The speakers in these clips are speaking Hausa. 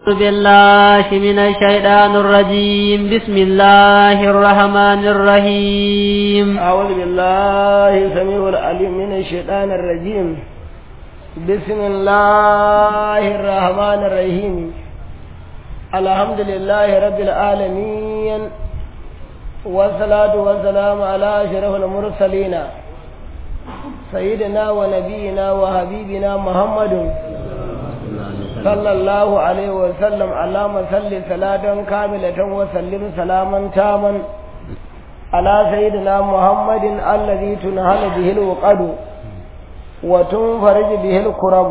بالله من الشيطان الرجيم بسم الله الرحمن الرحيم أعوذ بالله سميع العليم من الشيطان الرجيم بسم الله الرحمن الرحيم الحمد لله رب العالمين والصلاة والسلام على أشرف المرسلين سيدنا ونبينا وحبيبنا محمد صلى الله عليه وسلم اللهم صل صلاة كاملة وسلم سلاما تاما على سيدنا محمد الذي تنهل به الوقد وتنفرج به الكرب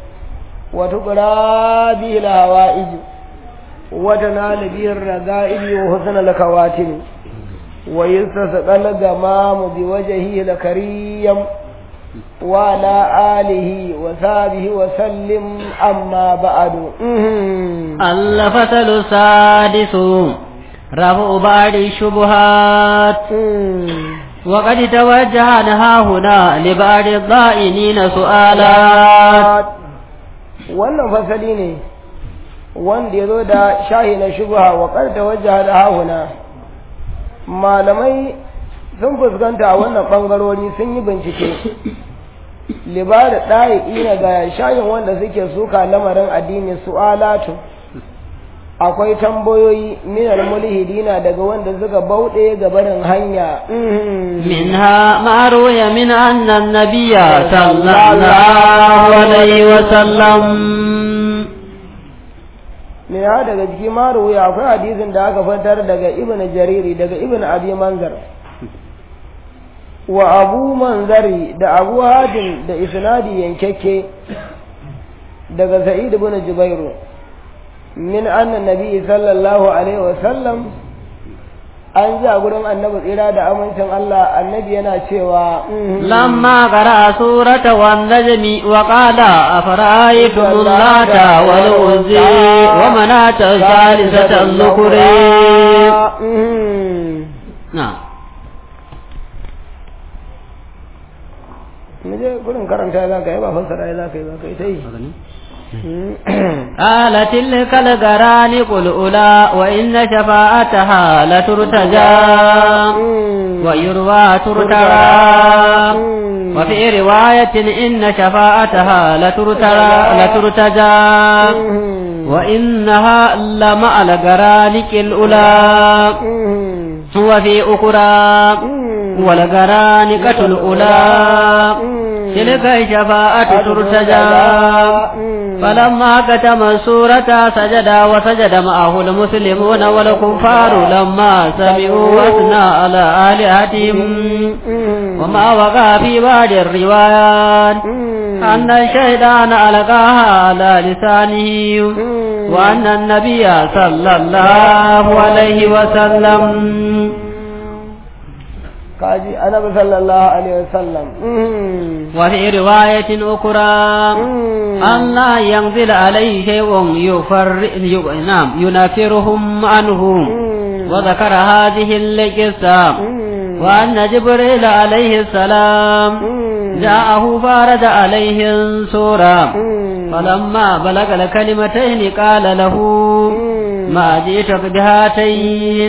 وتقرى به الهوائج وتنال به الرغائب وحسن الكواتم ويستسقى الغمام بوجهه الكريم وعلى آله وصحبه وسلم أما بعد الفصل السادس رفع بعض الشبهات وقد توجهنا هنا لبعض الضائنين سؤالات wannan fasali ne wanda ya zo da shahi na shubha wa karta wajaha da hahuna malamai sun fuskanta a wannan ɓangarori sun yi bincike libada ɗaya ina ga shayin wanda suke suka lamarin addini su'alatu akwai tambayoyi minar mulhidina daga wanda suka bauɗe ga barin hanya منها ما روي من أن النبي صلى الله عليه وسلم ne ha daga jiki ma ruwaya akwai hadisin da aka fitar daga ibn jariri daga ibn abi manzar wa abu manzari da abu hadin da isnadi yankekke daga sa'id ibn jubairu min anna nabi sallallahu alaihi wa sallam an ji a gurin annabi tsira da amincin Allah annabi yana cewa لما قرأ سورة والنجم وقال أفرأيتم اللات والعزي ومناة الثالثة الذكري نعم Muje gurin karanta za ka yi ba fassara za ka yi za ka yi ta yi. قال تلك القرانق الأولى وإن شفاعتها لترتجى ويروى ترترى وفي رواية إن شفاعتها لترترى لترتجى وإنها لمع القرانق الأولى وفي أخرى والقرانقة الأولى تلك الشفاعة ترتجى فلما كتم السورة سجد وسجد معه المسلمون والكفار لما سمعوا واثنى على آلهتهم وما وقع في بعض الروايات أن الشيطان ألقاها على لسانه وأن النبي صلى الله عليه وسلم kaji annabi sallallahu alaihi wasallam وفي رواية أخرى أن لا ينزل عليه شيء يفر نعم ينفرهم عنه وذكر هذه القصة وأن جبريل عليه السلام جاءه فارد عليه سورة فلما بلغ الكلمتين قال له ما جئتك بهاتين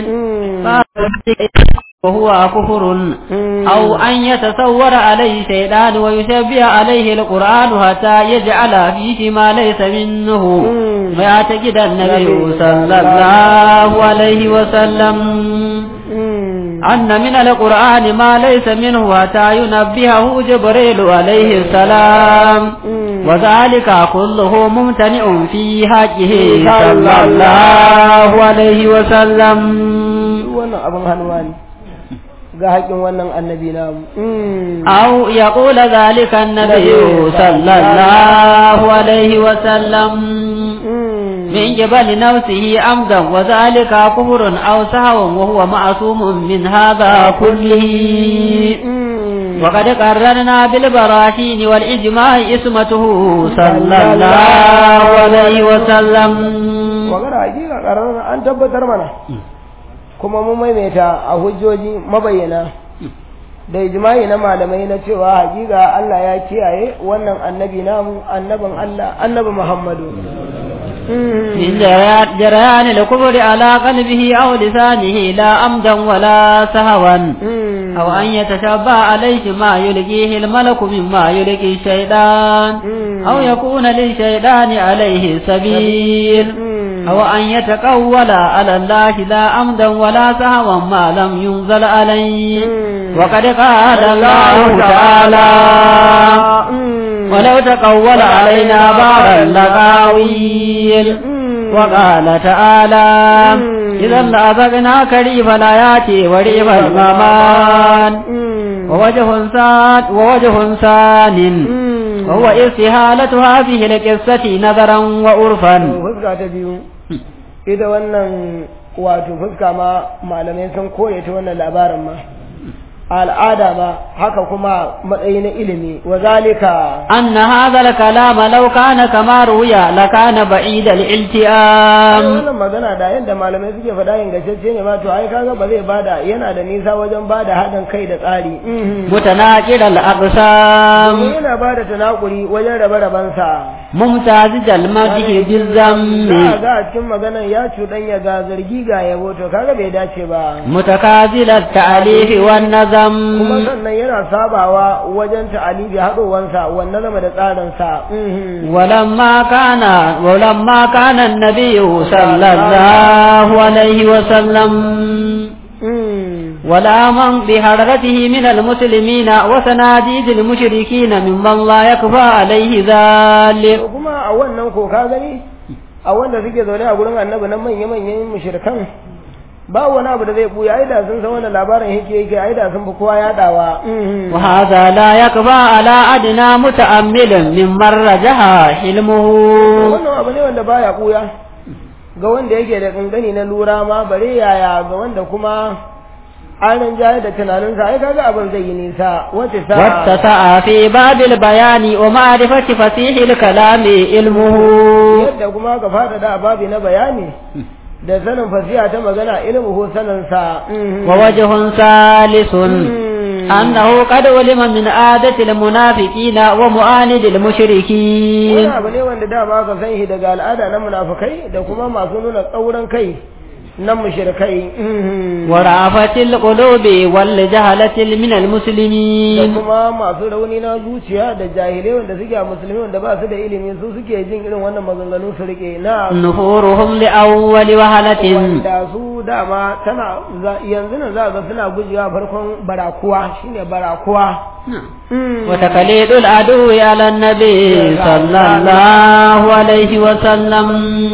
وهو كفر أو أن يتصور عليه شيطان ويشبه عليه القرآن حتى يجعل فيه ما ليس منه ويعتقد النبي صلى الله عليه وسلم أن من القرآن ما ليس منه حتى ينبهه جبريل عليه السلام وذلك كله ممتنع في حقه صلى الله عليه وسلم wannan abin hannuwa ne ga haƙin wannan annabi namu أو يقول ذلك النبي صلى الله عليه وسلم من جبل نفسه عمدا وذلك كفر أو سهو وهو معصوم من هذا كله وقد قررنا بالبراهين والإجماع اسمته صلى الله عليه وسلم magana hakika ƙararra an tabbatar mana kuma mun maimaita a hujjoji mabayyana da ijma'i na malamai na cewa hakika Allah ya kiyaye wannan annabi namu annabin Allah annabi Muhammadu من جريان جريان الكفر على قلبه أو لسانه لا أمدا ولا سهوا أو أن يتشبه عليه ما يلقيه الملك مما يلقي الشيطان أو يكون للشيطان عليه سبيل أو أن يتقول على الله لا أمدا ولا سهوا ما لم ينزل عليه وقد قال الله تعالى ولو تقول علينا بعض اللقاويل وقال تعالى إذا لأذقناك ريف الآيات وريف المامان ووجه ساد ووجه ثان وهو استهالة هذه القصة نظرا وعرفا fuska ta biyu ita wannan wato fuska ma malamai sun koya ta wannan labarin ma al'ada ma haka kuma matsayi na ilimi wa zalika أن هذا الكلام لو كان كما روي لكان بعيد الالتئام wannan magana da yadda malamai suke faɗa ingantacce ne ma to ai kaga ba zai bada yana da nisa wajen bada haɗin kai da tsari متناقض الأقسام domin yana bada tanakuri wajen rabe-rabensa ممتاز المدح za a بالذم ga a cikin maganan ya cuɗanya ga zargi ga yabo to kaga bai dace ba متكاذل التأليف والنظم kuma sannan yana sabawa wajen ta'alibi haɗowansa wannan zama da tsarinsa ولما كان ولما كان النبي صلى الله عليه وسلم ولا من بحضرته من المسلمين وسناديد المشركين ممن لا يكفى عليه ذلك kuma a wannan ko ka gani a wanda suke zaune a gurin annabi nan manya-manyan mushrikan ba wani abu da zai buya ai da sun san wannan labarin yake yake ai da sun fi kowa yadawa وهذا لا يكفى على أدنى متأمل ممن رجح حلمه wannan abu ne wanda baya buya ga wanda yake da kankani na lura ma bare yaya ga wanda kuma an rinjaye da tunaninsa ai kaga abin zai yi nisa wace sa واتسع في باب البيان ومعرفة فصيح الكلام علمه yadda kuma ka fada da babi na bayani da sanin fasiha ta magana ilmuhu saninsa ووجه ثالث أنه قد علم من عادة المنافقين ومعاند wani المشركين abu ne wanda dama ka san shi daga al'ada na munafukai da kuma masu nuna tsauran kai na mushrikai ورأفة القلوب والجهلة من da المسلمين kuma masu rauni na zuciya da jahilai wanda suke a musulmi wanda ba su da ilimi su suke jin irin wannan maganganu su rike na نفورهم لأول وهلة wanda su dama tana za- yanzu nan za ga suna gujewa farkon barakuwa shine barakuwa وتقليد العدو على النبي صلى الله عليه وسلم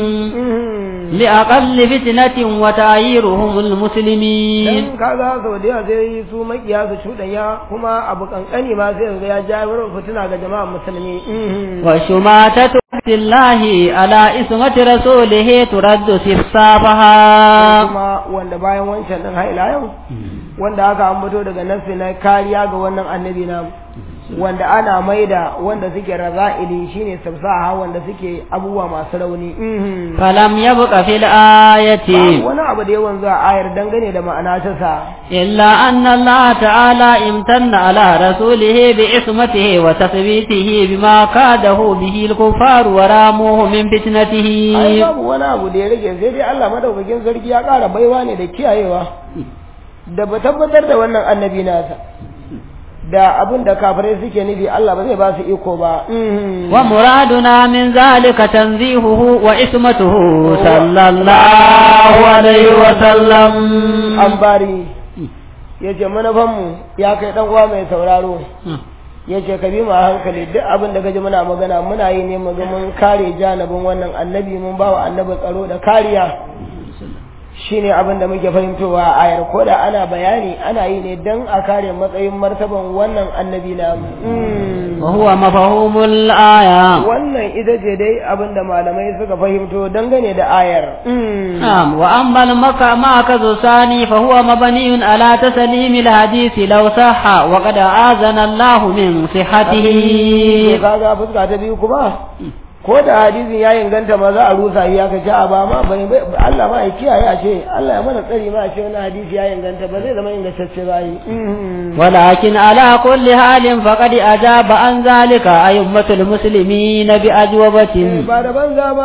لأقل فتنة وتعييرهم المسلمين dan kaga sau da yawa sai su makiya su cuɗanya kuma abu kankani ma sai yanzu ya jawo fitina ga jama'ar musulmi وشماتة عهد الله على اسمة رسوله ترد سفسافها kuma wanda bayan wancan din haila yau wanda aka ambato daga nafsi na kariya ga wannan annabi na wanda ana maida wanda suke raza'ili shine sabsaha wanda suke abubuwa masu rauni فلم يبق في الآية Babu wani abu da yawan zuwa ayar dangane da ma'ana ta sa إلا أن الله تعالى امتن على رسوله بعصمته وتثبيته بما كاده به الكفار وراموه من ai فتنته babu wani abu da ya rage sai dai Allah madaukakin sarki ya ƙara baiwa ne da kiyayewa da ba tabbatar da wannan annabi nasa da abin da kafirai suke nufi Allah ba zai ba su iko ba ومرادنا من ذلك تنزيهه وعصمته صلى الله عليه وسلم an bari ya ce manufanmu ya kai dan uwa mai sauraro ya ce ka bi mu a hankali duk abin da gaji muna magana muna yi ne mu ga mun kare janibin wannan annabi mun ba wa annabi tsaro da kariya shine abin da muke fahimtowa a ayar ko da ana bayani ana yi ne don a kare matsayin martaban wannan annabi na وهو مفهوم الآية wannan ita ce dai abin da malamai suka fahimto dangane da ayar نعم وأما المكة معكز الثاني فهو مبني على تسليم الحديث لو صح وقد آذن الله من صحته kaga fuska ta biyu kuma ko da hadisin ya inganta ma za a rusa shi aka ce a ba ma bane bai- Allah ma ya kiyaye a ce Allah ya mana tsari ma a ce wani hadisi ya inganta ba zai zama ingantacce ba yi ولكن على كل حال فقد أجاب عن ذلك أئمة المسلمين بأجوبة ba da banza ba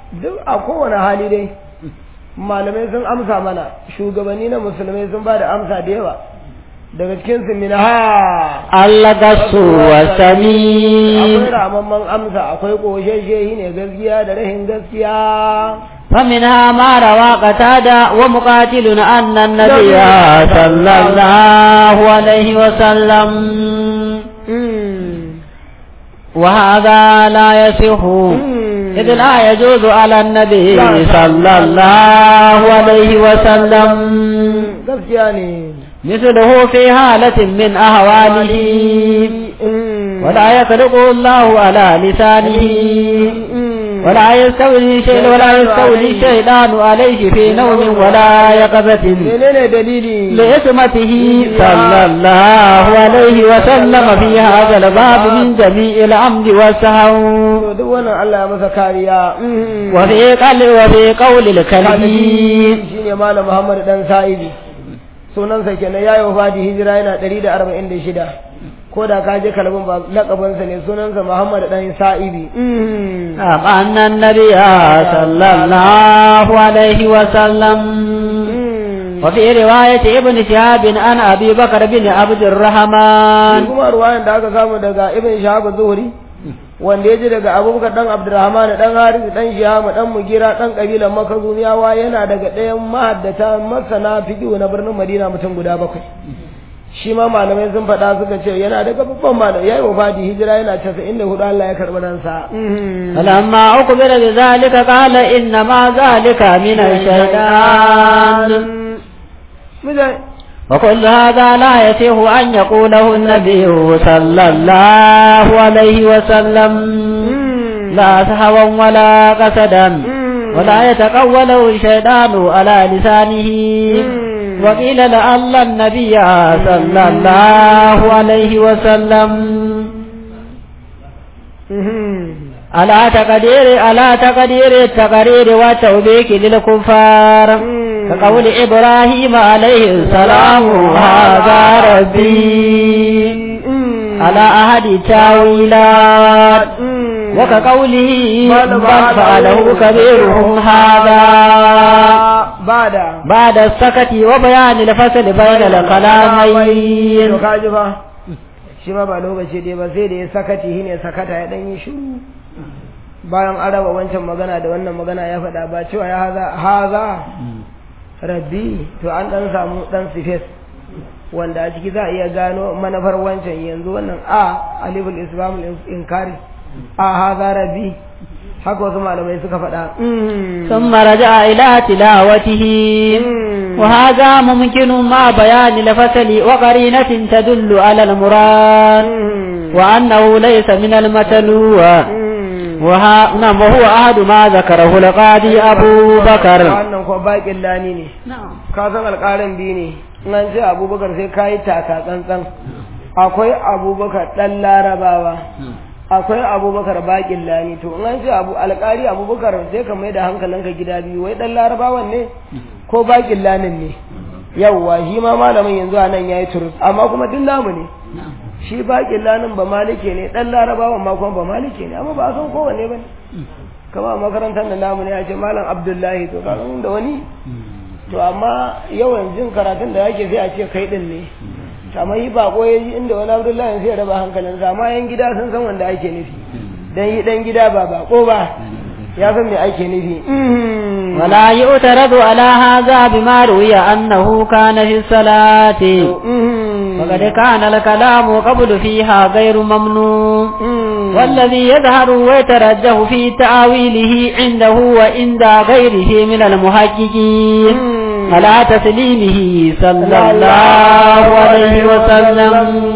duk a kowane hali dai malamai sun amsa mana shugabanni na musulmai sun ba da amsa da yawa daga cikin su min ha allagasu wa sami akwai ramamman amsa akwai ƙoshashe ne gaskiya da rahin gaskiya فمنها ما روى قتادة ومقاتل أن النبي صلى الله عليه وسلم وهذا لا يصح إذ لا يجوز على النبي صلى الله عليه وسلم gaskiya ne مثله في حالة من أهواله ولا يخلقه الله على لسانه ولا يستولي شيء ولا يستولي الشيطان عليه في نوم ولا يقظة menene dalili لعصمته صلى الله عليه وسلم في هذا الباب من جميع العمد والسهو to duk wannan Allah ya masa kariya وفي قول وفي قول الكلبي shine malam Muhammad dan Sa'idi sunansa kenan yayi wafati hijira yana 146 ko da ka je kalbin ba lakabinsa ne sunansa Muhammad dan Sa'idi أن النبي صلى الله عليه وسلم وفي رواية ابن شهاب عن أبي بكر بن عبد الرحمن kuma ruwayan da aka samu daga Ibn Shahab Zuhri wanda ya ji daga Abubakar dan Abdurrahman dan Haris dan Shiham dan Mugira dan kabilan Makazumiyawa yana daga ɗayan mahaddata masana fiqh na birnin Madina mutum guda bakwai shi ma malamai sun faɗa suka ce yana daga babban malamai yayi wafati hijira yana 94 Allah ya karɓi ransa فلما أقبل بذلك قال إنما ذلك من الشيطان وكل هذا لا يصح أن يقوله النبي صلى الله عليه وسلم لا سهوا ولا قصدا ولا يتقوله الشيطان على لسانه وقيل لعل النبي صلى الله عليه وسلم على تقدير على تقدير التقرير والتوبيك للكفار كقول إبراهيم عليه السلام هذا ربي على أحد التاويلات وكقوله بل فعله كبيرهم هذا بعد بعد السكت وبيان الفصل بين الكلامين to kaji fa shi ma ba lokaci dai ba sai da ya sakati shine sakata ya dan yi shiru bayan an raba wancan magana da wannan magana ya faɗa ba cewa ya haza haza rabbi to an dan samu dan sifes wanda a ciki za a iya gano manufar wancan yanzu wannan a aliful islam inkari a haza rabbi haka wasu malamai suka faɗa ثم رجع إلى تلاوته وهذا ممكن مع بيان الفصل وقرينة تدل على المراد وأنه ليس من المتلو وها نعم وهو أحد ما ذكره القاضي أبو بكر wannan kuwa baƙin lani ne ka san alƙalin biyu ne in an ce abubakar sai ka yi taka tsantsan akwai abubakar ɗan larabawa akwai abubakar baƙin lani to in an ce abu alƙali abubakar sai ka mai da hankalinka gida biyu wai ɗan larabawan ne ko baƙin lanin ne yawwa shi ma malamin yanzu a nan ya yi turus amma kuma duk namu ne shi baƙin lanin ba malike ne ɗan larabawan ma kuma ba malike ne amma ba a san kowanne ba ne kama a makarantar da namu ne ya ce malam abdullahi to kaga da wani to amma yawan jin karatun da yake sai a ce kai din ne amma yi bako ya ji inda wani abdullahi sai ya raba hankalinsa amma yan gida sun san wanda ake nufi dan yi dan gida ba bako ba ya san me ake nufi ولا يعترض على هذا بما روي أنه كان في الصلاة وقد كان الكلام قبل فيها غير ممنوع والذي يظهر ويترجح في تأويله عنده وعند غيره من المحققين على تسليمه صلى الله عليه وسلم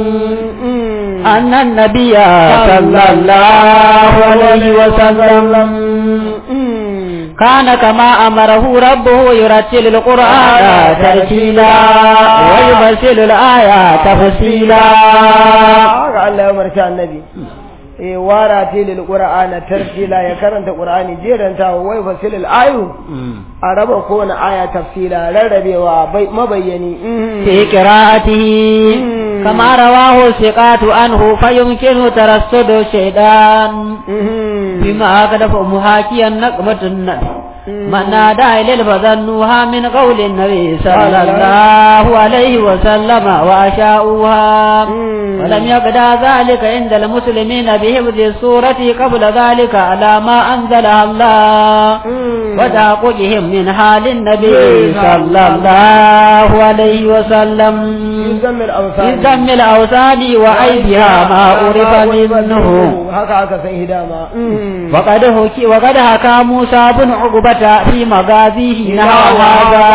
أن النبي صلى الله عليه وسلم كان كما أمره ربه يرتل القرآن ترتيلا ويفصل الآية تفصيلا haka Allah ya umarci annabi eh wara tilil qur'ana tartila ya karanta qur'ani jeranta wai fasilil ayu a raba kowane aya tafsila rarrabewa bai mabayyani في قراءته كما رواه الثقات عنه فيمكن ترصد الشيطان بما أقدف محاكيا نقمة النبي من نادى إليه فظنوها من قول النبي صلى الله عليه وسلم وأشاؤوها ولم يقدى ذلك عند المسلمين بحفظ السورة قبل ذلك على ما أنزلها الله وتعقجهم من حال النبي صلى الله عليه وسلم يذم في الأوثان ذم الأوثان وعيبها ما عرف منه haka aka san hidama وقد حكي وقد حكى موسى بن عقبة في مغازيه نحو هذا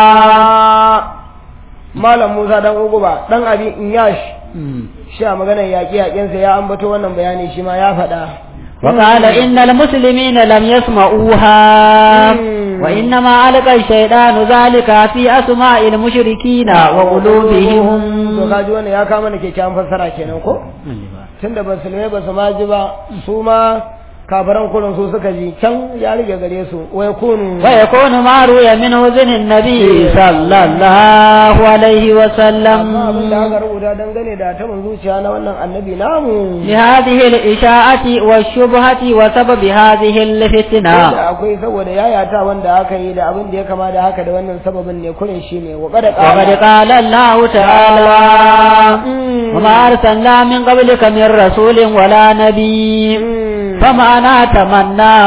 Malam Musa dan Uguba dan abi Inyash shi a maganar yaƙi yaƙensa ya ambato wannan bayani shi ma ya faɗa وقال إن المسلمين لم يسمعوها مم. وإنما ألقى الشيطان ذلك في أسماء المشركين وقلوبهم to kaji wannan ya kama da kyakkyawan fassara kenan ko tunda musulmai ba su ma ji ba su ma kafaran kullum su suka ji can ya rige gare su wai kunu ويكون ما روي من أذن النبي صلى الله عليه amma abin da وسلم aka rubuta dangane da ta zuciya na wannan annabi namu لهذه الإشاعة والشبهة وسبب هذه الفتنة da akwai saboda yayata wanda aka yi da abin da ya kama da haka da wannan sababin ne kurin shi ne wa kada وقد قال الله تعالى وما أرسلنا من قبلك من رسول ولا نبي فمعنى تمنى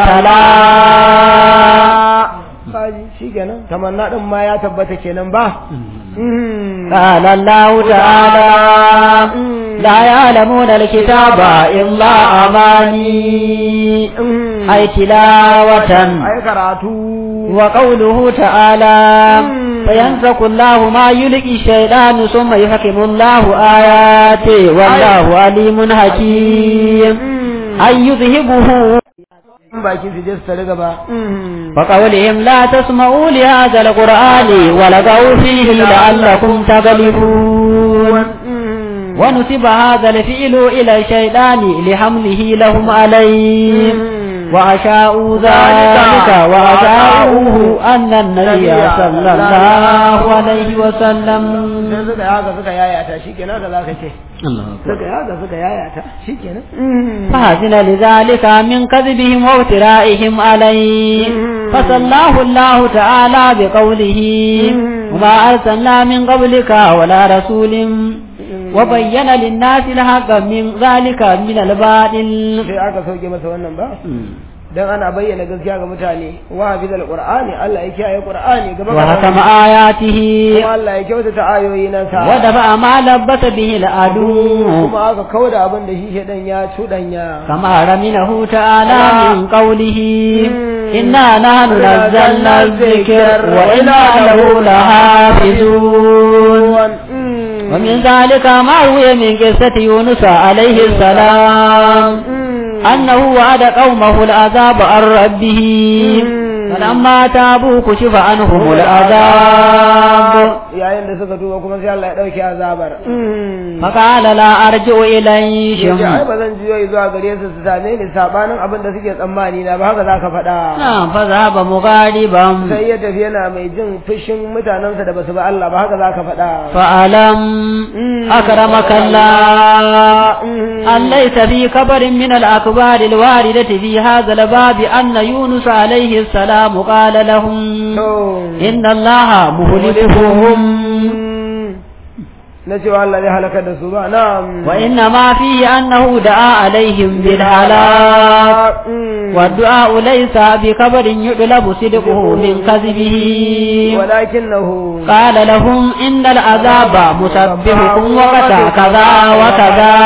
تلا kaji shi kenan tamanna din ma ya tabbata kenan ba قال الله تعالى لا يعلمون الكتاب إلا أماني أي تلاوة ai karatu وقوله تعالى فينسك الله ما يلقي الشيطان ثم يحكم الله آياته والله عليم حكيم أن يذهبه baki su je su tare gaba وقولهم لا تسمعوا لهذا القرآن ولغوا فيه لعلكم تغلبون ونسب هذا الفعل إلى الشيطان لحمله لهم عليه وأشاءوا ذلك وأشاءوه أن النبي صلى الله عليه sai وسلم suka yi haka suka yayata shi kenan da za ka ce suka yi haka suka yayata shi kenan فحزن لذلك من كذبهم وافترائهم عليه فصلاه الله تعالى بقوله وما أرسلنا من قبلك ولا رسول وبين للناس الحق من ذلك من الباطل sai aka sauke masa wannan ba dan ana bayyana gaskiya ga mutane wa hafizal qur'ani Allah ya kiyaye qur'ani gaba وحكم آياته kuma Allah ya kyautata ayoyi nan sa ودفع ما لبس به العدو kuma aka kauda abin da shi shedan ya cudanya كما رمنه تعالى من قوله إنا نحن نزلنا الذكر وإنا له لحافظون ومن ذلك ما روي من قصة يونس عليه السلام أنه وعد قومه العذاب عن ربه فلما تابوا كشف عنهم العذاب yayin da suka tuba kuma sai Allah ya dauke azabar فقال لا أرجع yace ai إليهم ba zan jiyo zuwa gare su su same ni sabanin abin da suke tsammani na ba haka zaka faɗa نعم فذهب مغاضبا sai ya tafi yana mai jin fushin mutanensa da basu ba Allah ba haka zaka faɗa فألم أكرمك الله أن ليس في خبر من الأخبار الواردة في هذا الباب أن يونس عليه السلام قال لهم إن الله مهلكهم na cewa Allah zai halaka da su ba na'am وإنما فيه أنه دعا عليهم بالهلاك والدعاء ليس بخبر يطلب صدقه من كذبه ولكنه قال لهم إن العذاب مسبحكم وقت كذا وكذا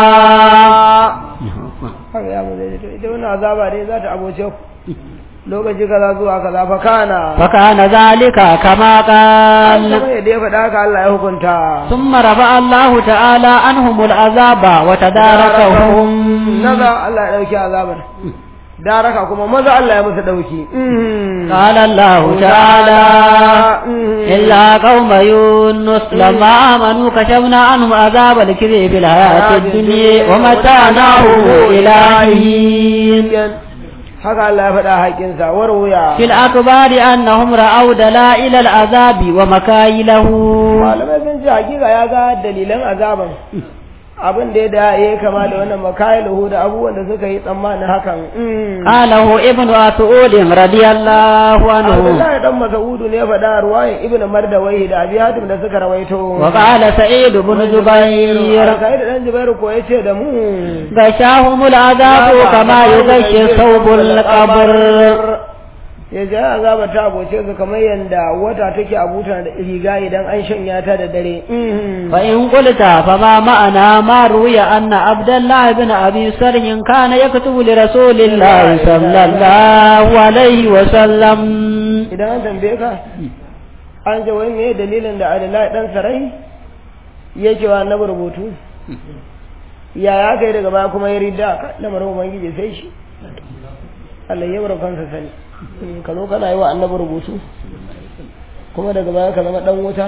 haka ya mu zai ita wannan azaba dai za ta aboce ku lokaci kaza zuwa kaza fa kana فكان ذلك كما قال kamar yadda ya faɗa haka Allah ya hukunta ثم رفع الله تعالى عنهم العذاب وتداركهم naza Allah ya dauki azabar daraka kuma maza Allah ya musu dauki قال الله تعالى إلا قوم يونس لما آمنوا كشفنا عنهم عذاب الكذب في الحياة الدنيا ومتعناه إلى حين haka Allah ya faɗa haƙinsa warwuya في الأكبار أنهم رأوا دلائل العذاب ومكايله malamai sun ce hakika ya ga dalilan azaban abin da ya da ya kama da wannan makailuhu da abubuwan da suka yi tsammanin hakan قاله ابن مسعود رضي الله عنه Abdullahi dan Mas'udu ne faɗa ruwayin Ibn Mardawai da Abi Hatim da suka rawaito وقال سعيد بن جبير Sai da dan Jubairu ko yace da mu غشاهم العذاب كما يغشي ثوب القبر ya ja azaba ta aboce su kamar yanda wata take abuta da riga idan an shanya ta da dare فإن قلت فما معنى ما روي أن عبد الله بن أبي سرح كان يكتب لرسول الله صلى الله عليه وسلم idan an tambaye ka an ce wai me dalilin da Adalai dan Sarai yake wa annabi rubutu ya ya kai daga baya kuma ya ridda ka lamarin ubangiji sai shi Allah ya bar kansa sani ka zo kana yi wa annabi rubutu kuma daga baya ka zama dan wuta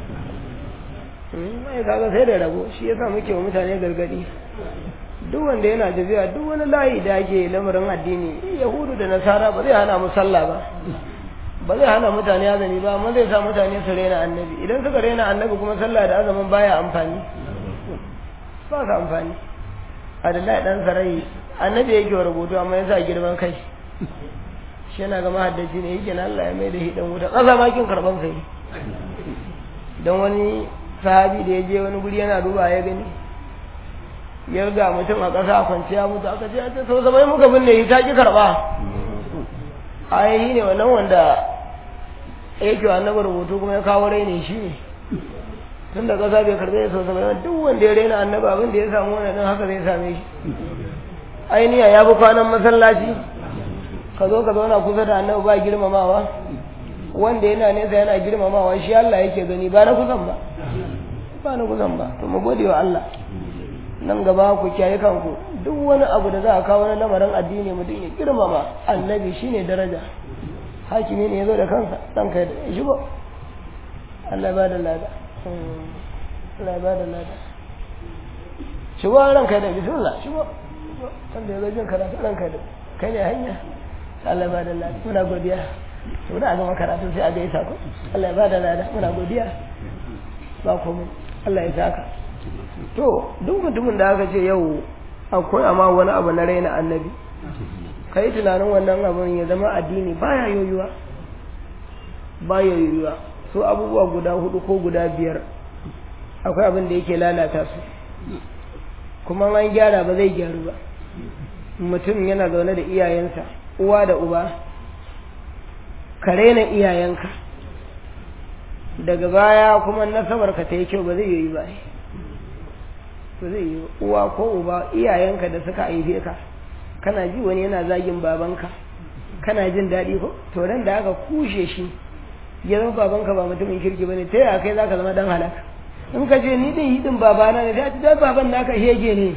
mai kaga sai da rabo shi yasa muke wa mutane gargadi duk wanda yana tafiya duk wani layi da ake lamarin addini yahudu da nasara ba zai hana mu sallah ba ba zai hana mutane azumi ba amma zai sa mutane su rena annabi idan suka rena annabi kuma sallah da azumin baya amfani ba ka amfani adalai dan sarai annabi yake wa rubutu amma ya sa girman kai shi yana ga mahaddaci ne yake na Allah ya mai da hidan wuta ƙasa ma kin karban sai dan wani sahabi da ya je wani guri yana duba ya gani ya ga mutum a ƙasa a kwanciya mutu aka ce ta sau zama muka binne shi ta ki karɓa ayi ne wannan wanda yake wa annabi rubutu kuma ya kawo raini shi ne tun da ƙasa bai karɓe sau zama duk wanda ya raina annabi abin da ya samu wannan haka zai same shi ainiya ya bi kwanan masallaci ka zo ka zauna kusa da annabi ba girmamawa wanda yana nesa yana girmamawa shi Allah yake gani ba na kusan ba ba na kusan ba to mu gode wa Allah nan gaba ku kiyaye kanku duk wani abu da za a kawo na lamarin addini mutum ya girmama annabi shine daraja hakimi ne ya zo da kansa dan kai da shi ba Allah ya bada lada Allah ya bada lada shi ba ran kai da bismillah shi ba wanda ya zo jin karatu ran kai da kai ne hanya Allah ba da lada muna godiya to da ga karatu sai a ga isa ko Allah ya ba da lada muna godiya ba komai Allah ya saka to duk mutumin da aka ce yau akwai amma wani abu na raina annabi kai tunanin wannan abun ya zama addini baya yoyuwa baya yoyuwa so abubuwa guda hudu ko guda biyar akwai abin da yake lalata su kuma an gyara ba zai gyaru ba mutum yana zaune da iyayensa uwa da uba ka raina iyayenka daga baya kuma nasabar ka ta yi kyau ba zai yi ba ba zai yi uwa ko uba iyayenka da suka haife ka kana ji wani yana zagin babanka kana jin daɗi ko to ran da aka kushe shi ya zama babanka ba mutumin kirki bane ta yaya kai zaka zama dan halaka in ka ce ni din hidin babana ne da baban naka hege ne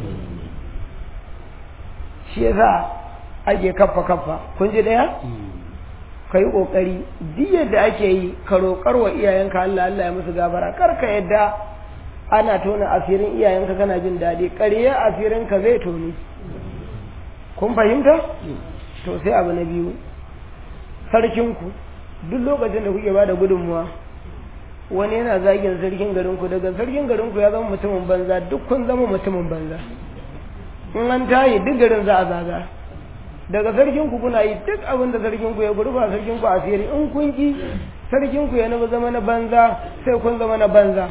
shi yasa ake kaffa kaffa kun ji daya ka yi ƙoƙari duk yadda ake yi ka roƙar wa iyayenka Allah Allah ya musu gafara kar ka yadda ana tona asirin iyayenka kana jin daɗi ƙarya asirin ka zai toni kun fahimta to sai abu na biyu sarkinku duk lokacin da kuke ba da gudunmuwa wani yana zagin sarkin garinku daga sarkin garinku ya zama mutumin banza duk kun zama mutumin banza in an tayi duk garin za a zaga daga sarkin ku kuna yi duk abin da sarkin ku ya gurba sarkin ku asiri in kun ki sarkin ku ya na zama na banza sai kun zama na banza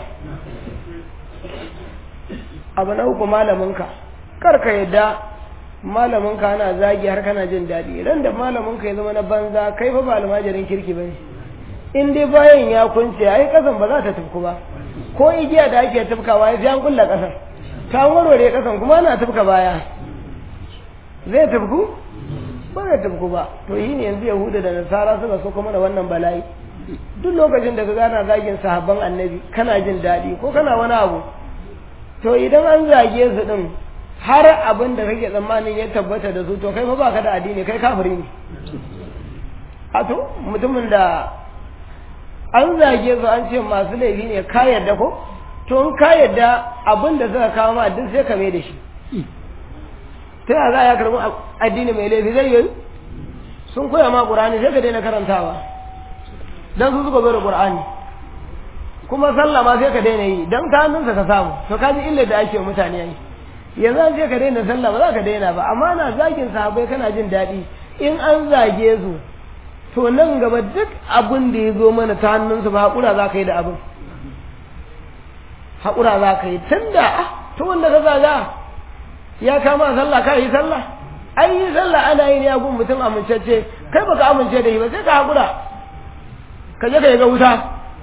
abu na uku malaminka kar ka yadda malaminka ana zagi har kana jin daɗi ran da malaminka ya zama na banza kai fa ba almajirin kirki bane in dai bayan ya kunce ai kasan ba za ta tufku ba ko igiya da ake tufkawa ya fi an kulla kasan ta warware kasan kuma ana tufka baya zai tufku ba zai tufku ba to yi ne yanzu yahuda da nasara suka so kuma da wannan bala'i duk lokacin da ka gana zagin sahabban annabi kana jin daɗi ko kana wani abu to idan an zage su din har abin da kake tsammanin ya tabbata da su to kai fa baka da addini kai kafiri ne a to mutumin da an zage su an ce masu laifi ne ka yarda ko to in ka yarda abin da suka kawo ma duk sai ka mai da shi ta yaya za a karɓi addini mai laifi zai yi sun koya ma ƙur'ani sai ka daina karantawa dan su suka zo da ƙur'ani kuma sallah ma sai ka daina yi dan ta hannunsa ka samu to ka ji illar da ake wa mutane yi yanzu an ce ka daina sallah ba za ka daina ba amma na zagin sahabbai kana jin daɗi in an zage su to nan gaba duk abin da ya zo mana ta hannunsu ba haƙura za ka yi da abin haƙura za ka yi tun da to wanda ka zaga ya kama sallah ka yi sallah an yi sallah ana yin ya gun mutum amincacce kai baka amince da yi ba sai ka haƙura ka je ka yi ga wuta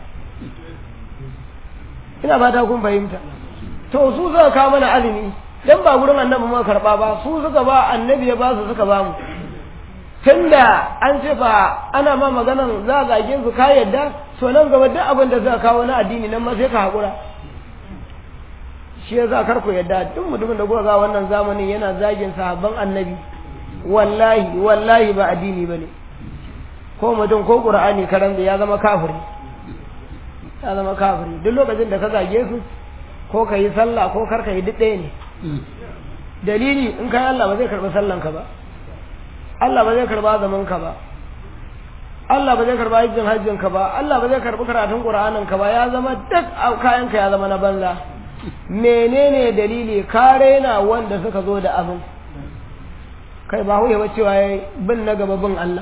ina fata kun fahimta to su suka kawo mana azumi dan ba gurin annabi muka karba ba su suka ba annabi ya ba su suka ba mu tunda an ce fa ana ma maganan za a zage su ka yadda so nan gaba duk abin da suka kawo na addini nan ma sai ka haƙura shi ya za kar ku yadda duk mutumin da kuka ga wannan zamanin yana zagin sahabban annabi wallahi wallahi ba addini bane ko mutum ko qur'ani karan ya zama kafiri ya zama kafiri duk lokacin da ka zage su ko ka yi sallah ko kar ka yi duk ɗaya ne dalili in kai Allah ba zai karɓi sallan ka ba Allah ba zai karɓa zaman ka ba Allah ba zai karɓa hajjin hajjin ka ba Allah ba zai karɓi karatun Qur'anin ka ba ya zama duk kayan ka ya zama na banza menene dalili ka raina wanda suka zo da abin kai ba huye cewa yayi bin na gaba bin Allah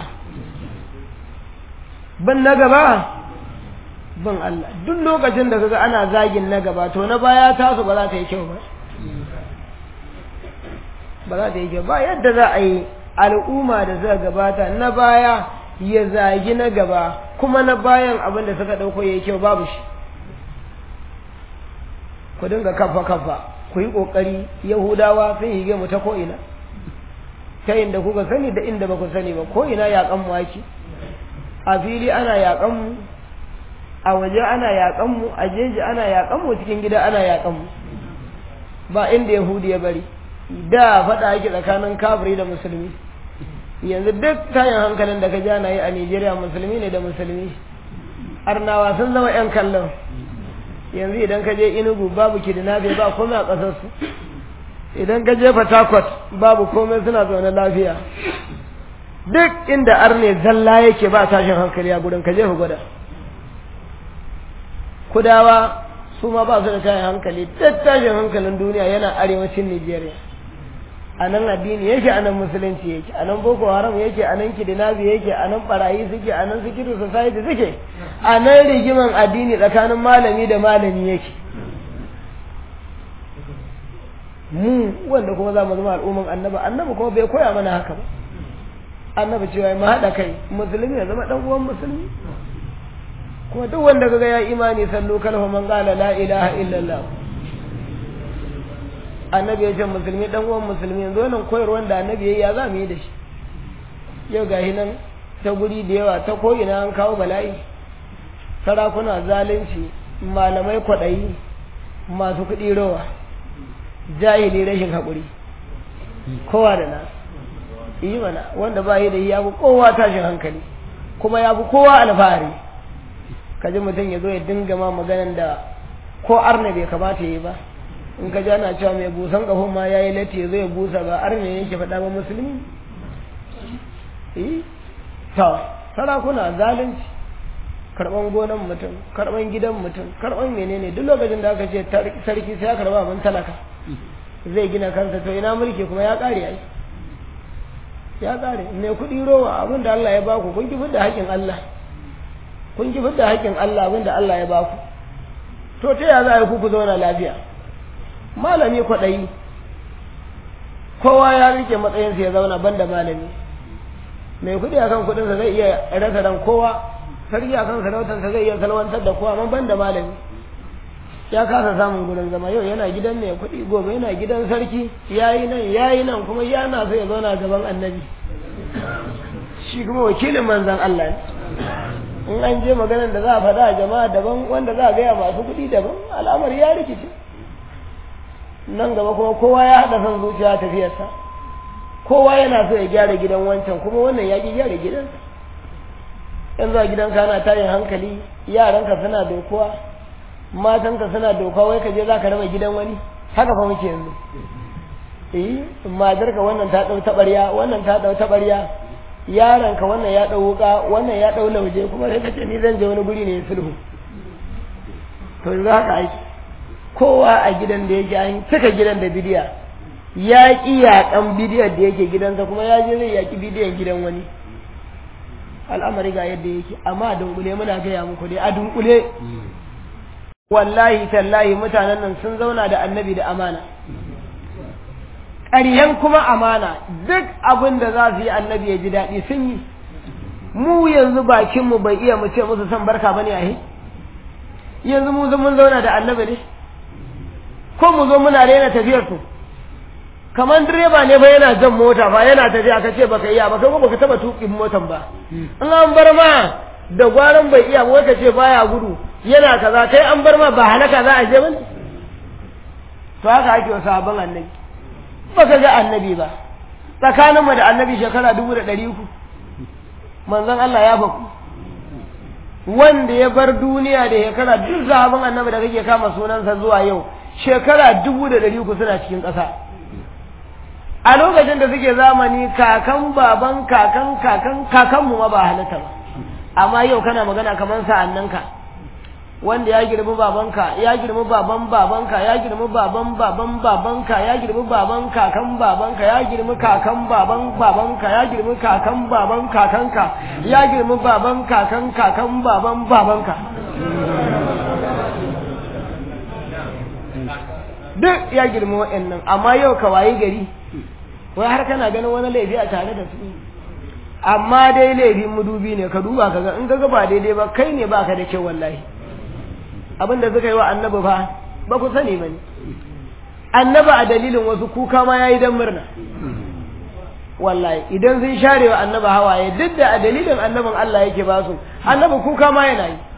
bin na gaba bin Allah duk lokacin da kaga ana zagin na gaba to na baya tasu ba za ta yi kyau ba ba za ta yi kyau ba yadda za a yi al'umma da suka gabata na baya ya zagi na gaba kuma na bayan abin da suka ɗauko ya yi kyau babu shi ku dinga kafa kafa ku yi ƙoƙari yahudawa sun yi mu ta ko'ina ta inda kuka sani da inda ba ku sani ba ko'ina yaƙan mu ake a fili ana yaƙan mu a waje ana yaƙan mu a jeji ana yaƙan mu cikin gida ana yaƙan mu ba inda yahudi ya bari da faɗa ake tsakanin kafiri da musulmi yanzu duk tayin hankalin da ka ja na yi a Nijeriya musulmi ne da musulmi arnawa sun zama yan kallon yanzu idan ka je inugu babu kidnapping ba komai a ƙasarsu idan ka je Fatakwat babu komai suna zaune lafiya duk inda arne zalla yake ba tashin hankali a gurin ka je ku gwada kudawa su ma ba su da tashin hankali duk tashin hankalin duniya yana arewacin Nijeriya a nan addini yake a nan musulunci yake a nan boko haram yake a nan kidinabi yake a nan barayi suke a nan sikiru society suke a nan rigiman addini tsakanin malami da malami yake mu wanda kuma za mu zama al'umman annaba annaba kuma bai koya mana haka ba annaba cewa mu haɗa kai musulmi ya zama ɗan uwan musulmi kuma duk wanda kaga ya imani sallu kalfa man qala la ilaha illallah annabi ya ce musulmi dan uwan musulmi yanzu wannan koyarwar da annabi yayi ya za mu yi da shi yau gahi nan ta guri da yawa ta ko ina an kawo bala'i sarakuna zalunci malamai kwaɗayi masu kuɗi rawa jahili rashin haƙuri kowa da na yi mana wanda ba yi da ya fi kowa tashin hankali kuma ya fi kowa alfahari kaji mutum ya zo ya dinga ma maganan da ko arna bai kamata yi ba in ka ana cewa mai busan kafin ma ya yi latti ya zo ya busa ba arna yake faɗa ba musulmi ta sarakuna zalunci karɓan gonan mutum karɓan gidan mutum karɓan menene duk lokacin da aka ce sarki sai ya karɓa abin talaka zai gina kansa to ina mulki kuma ya ƙare ai ya ƙare mai kuɗi rowa abin da Allah ya baku kun ki da haƙƙin Allah kun ki da haƙƙin Allah abin da Allah ya baku to ta ya za a yi ku ku zauna lafiya malami kwaɗayi kowa ya rike matsayinsa ya zauna banda malami mai kuɗi akan kuɗinsa zai iya rasa ran kowa sarki akan sarautarsa zai iya salwantar da kowa amma banda malami ya kasa samun gurin zama yau yana gidan mai kuɗi gobe yana gidan sarki yayi nan yayi nan kuma yana so ya zauna gaban annabi shi kuma wakilin manzon Allah ne in an je maganar da za a faɗa a jama'a daban wanda za a gaya masu kuɗi daban al'amari ya rikice nan gaba kuma kowa ya haɗa son zuciya tafiyarsa kowa yana so ya gyara gidan wancan kuma wannan ya ƙi gyara gidansa yanzu a gidanka ana tayin hankali yaranka suna dokuwa matanka suna dokuwa wai ka je za ka raba gidan wani haka fa muke yanzu eh matarka wannan ta ɗau taɓarya wannan ta ɗau taɓarya yaranka wannan ya ɗau wuƙa wannan ya ɗau lauje kuma sai ka ce ni zan je wani guri ne sulhu to yanzu haka aiki kowa a gidan da yake an cika gidan da bidiya ya ƙi yaƙan bidiyar da yake gidansa kuma ya je zai yaƙi bidiyan gidan wani al'amari ga yadda yake amma a dunkule muna gaya muku dai a dunkule wallahi tallahi mutanen nan sun zauna da annabi da amana ƙaryen kuma amana duk abin da za su yi annabi ya ji daɗi sun yi mu yanzu bakinmu bai iya mu ce musu son barka bane a yanzu mu mun zauna da annabi ne ko mu zo muna rena tafiyar su kamar direba ne ba yana jan mota fa yana tafiya ka ce baka iya ba kai ko baka taba tukin motan ba in an bar ma da gwaran bai iya ba ka ce baya gudu yana kaza kai an bar ma ba halaka za a je bane to haka ake wa sahabban annabi baka ga annabi ba tsakaninmu da annabi shekara dubu da ɗari uku manzon Allah ya baku wanda ya bar duniya da shekara duk sahabban annabi da kake kama sunansa zuwa yau shekara dubu da ɗari uku suna cikin ƙasa a lokacin da suke zamani kakan baban kakan kakan kakanmu ma ba halatta ba amma yau kana magana kamar sa'annanka wanda ya girmi babanka ya girmi baban babanka ya girmi baban baban babanka ya girmi baban kakan babanka ya girmi kakan baban babanka ya girmi kakan baban kakanka ya girmi baban kakan kakan baban babanka duk ya girmi wa'annan amma yau ka wayi gari wai har kana ganin wani laifi a tare da su amma dai laifin mudubi ne ka duba ka ga in ka ga ba daidai ba kai ne baka da kyau wallahi abin da suka yi wa annabi fa ba ku sani ba ne annabi a dalilin wasu kuka ma ya yi don murna wallahi idan sun share wa annabi hawaye duk da a dalilin annabin Allah yake ba su annabi kuka ma yana yi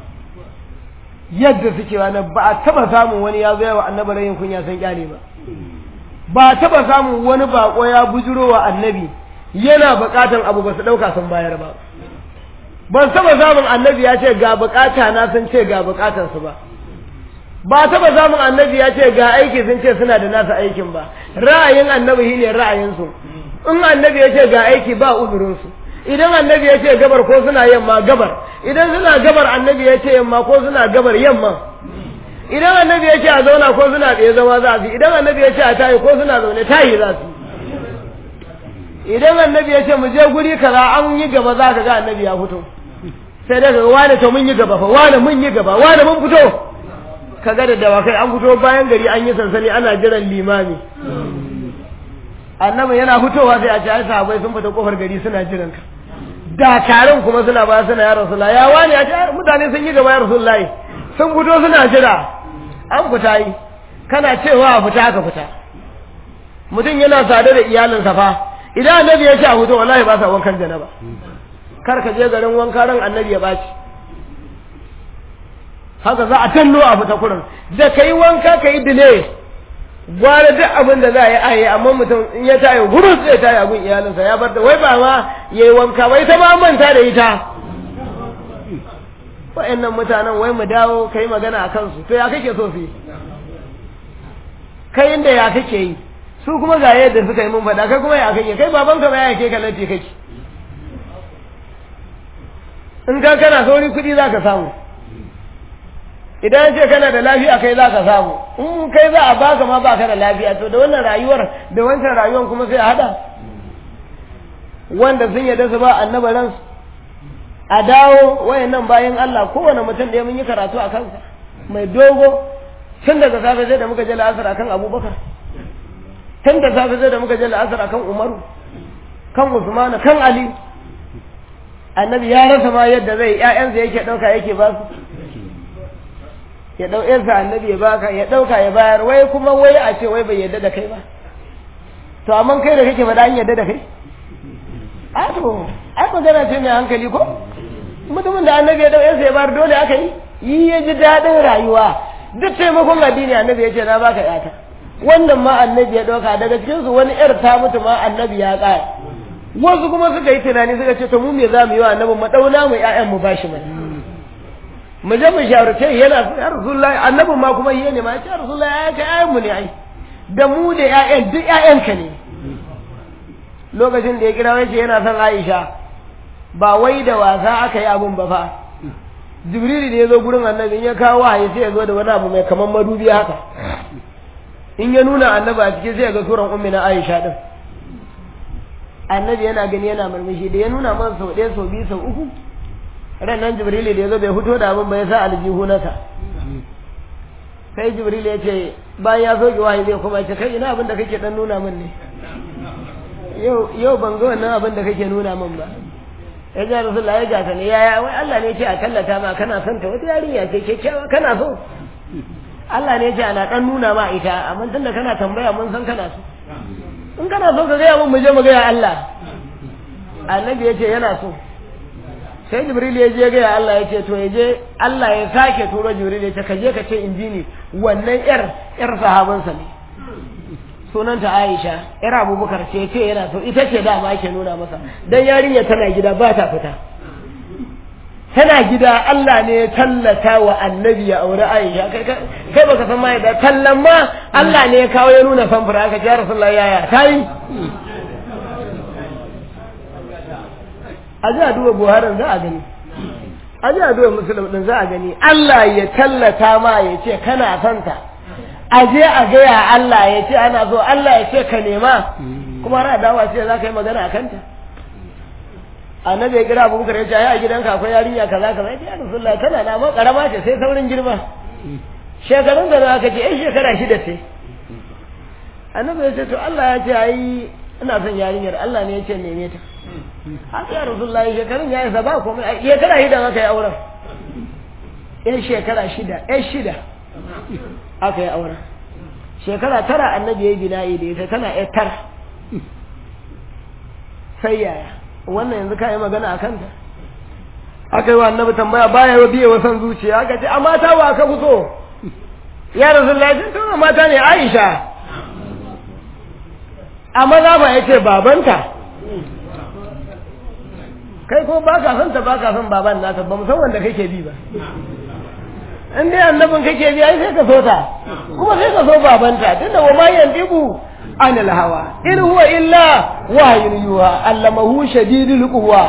yadda suke wani ba a taba samun wani ya zo wa annabi rayin kunya san kyale ba ba a taba samun wani bako ya bujuro wa annabi yana bukatan abu ba su dauka sun bayar ba ban taba samun annabi ya ce ga bukata na sun ce ga bukatar su ba ba taba samun annabi ya ce ga aiki sun ce suna da nasa aikin ba ra'ayin annabi shine ra'ayin su in annabi ya ce ga aiki ba uzurin su idan annabi ya ce gabar ko suna yamma gabar idan suna gabar annabi ya ce yamma ko suna gabar yamma idan annabi ya ce a zauna ko suna tsaye zama za su idan annabi ya ce a tayi ko suna zaune tayi za su idan annabi ya ce mu je guri kaza an yi gaba za ka ga annabi ya fito sai daga wane to mun yi gaba fa wane mun yi gaba wane mun fito kaga da dawakai an fito bayan gari an yi sansani ana jiran limami annabi yana fitowa sai a ce ai sahabbai sun fita kofar gari suna jiran ka dakarun kuma suna ba suna ya rasulullahi ya wani ya ce mutane sun yi gaba ya rasulullahi sun fito suna jira an fita yi kana cewa a fita aka fita mutum yana sade da iyalinsa fa idan annabi ya ce a fito wallahi ba sa wankan janaba kar ka je garin wanka ran annabi ya baci haka za a tallo a fita kurin da kai wanka ka yi dile gwara duk abin da za a yi a yi amma mutum in ya tayi gurus zai tayi abin iyalinsa ya bar da wai ba ma ya yi wanka wai ta ma manta da ita wa'annan mutanen wai mu dawo kai magana a kansu to ya kake so su yi kai inda ya kake yi su kuma ga yadda suka yi mun faɗa kai kuma ya kake kai babanka ba ya ke ka lati kake in ka kana sauri kuɗi za ka samu idan ce kana da lafiya kai za ka samu in kai za a baka ma baka da lafiya to da wannan rayuwar da wancan rayuwar kuma sai a hada wanda sun yadda su ba annaba ransu a dawo wayannan bayan Allah kowane mutum da mun yi karatu a kansa mai dogo tun daga safe sai da muka je la'asar akan abubakar tun da safe sai da muka je la'asar akan umaru kan usmana kan ali annabi ya rasa ma yadda zai ƴaƴansa yake ɗauka yake ba su ya ɗau ƴansa annabi ya baka ya ɗauka ya bayar wai kuma wai a ce wai bai yadda da kai ba to amma kai da kake faɗa an yadda da kai a to ai magana ce mai hankali ko mutumin da annabi ya ɗau ƴansa ya bayar dole aka yi yi ya ji daɗin rayuwa duk taimakon addini annabi ya ce na baka ƴata wannan ma annabi ya ɗauka daga cikinsu wani ƴar ta mutu ma annabi ya ƙara wasu kuma suka yi tunani suka ce to mu me za mu yi wa annabi mu dauna mu ƴaƴan mu bashi mai mu je mu shawarce yana ya rasulullahi annabin ma kuma yi ne ma ya ce rasulullahi ya kai ƴaƴan mu ne ai da mu da ƴaƴan duk ƴaƴanka ne lokacin da ya kira wace yana son Aisha ba wai da wasa aka yi abun ba fa jibril da ya zo gurin annabi in ya kawo wahayi sai ya zo da wani abu mai kaman madubi haka in ya nuna annabi a cikin sai ya ga suran ummi na aisha din annabi yana gani yana murmushi da ya nuna man sau ɗaya sau biyu sau uku ran nan jibril da ya zo bai fito da abin ba ya sa aljihu nasa sai jibril ya ce bayan ya soke wahayi zai kuma ce kai ina abin da kake dan nuna min ne yau yau ban ga wannan abin da kake nuna min ba ya ji rasulullah ya gata ne yaya wai Allah ne ce a tallata ma kana son ta wata yarinya ce kyakkyawa kana so Allah ne ce ana dan nuna ma ita amma tunda kana tambaya mun san kana so in kana so ka gaya mun mu je mu gaya Allah annabi ya ce yana so sai jibril ya je gaya Allah ya ce to ya je Allah ya sake turo jibril ya ce ka je ka ce in ji ni wannan yar yar sahabansa ne sunanta Aisha yar Abubakar ce ce yana so ita ce dama ake nuna masa dan yarinya tana gida ba ta fita tana gida Allah ne ya tallata wa annabi ya aure Aisha kai kai baka san mai da tallan ma Allah ne ya kawo ya nuna samfura aka ce Rasulullahi yaya tayi a ji a duba buharin za a gani a ji a duba musulun din za a gani Allah ya tallata ma ya ce kana santa a je a gaya Allah ya ce ana so Allah ya ce ka nema kuma ra dawa ce za ka yi magana a kanta annabi ya kira abubakar ya ce ai a gidanka akwai yarinya kaza kaza ya ce rasulullah tana na ma karama ce sai saurin girma shekarun da za ka ce ai shekara shida ce annabi ya ce to Allah ya ce ai ina son yarinyar Allah ne ya ce neme ta haka ya rasulullah ya shekarun ya isa ba komai shekara shida aka yi auren yan shekara shida yan shida aka yi auren shekara tara annabi ya yi bina'i da ita tana yan tara sai yaya wannan yanzu ka yi magana a kanta aka yi wa annabi tambaya baya wa biye wasan zuciya aka ce a mata wa aka fi so ya rasulullah ya ce mata ne aisha a maza ba ya ce babanta kai ko ba ka son ta ba ka son baban nata ba san wanda kake bi ba in dai annabin kake bi ai sai ka so ta kuma sai ka so babanta tunda wa ma yandibu anil hawa in huwa illa wahyun yuha allamahu shadidul quwa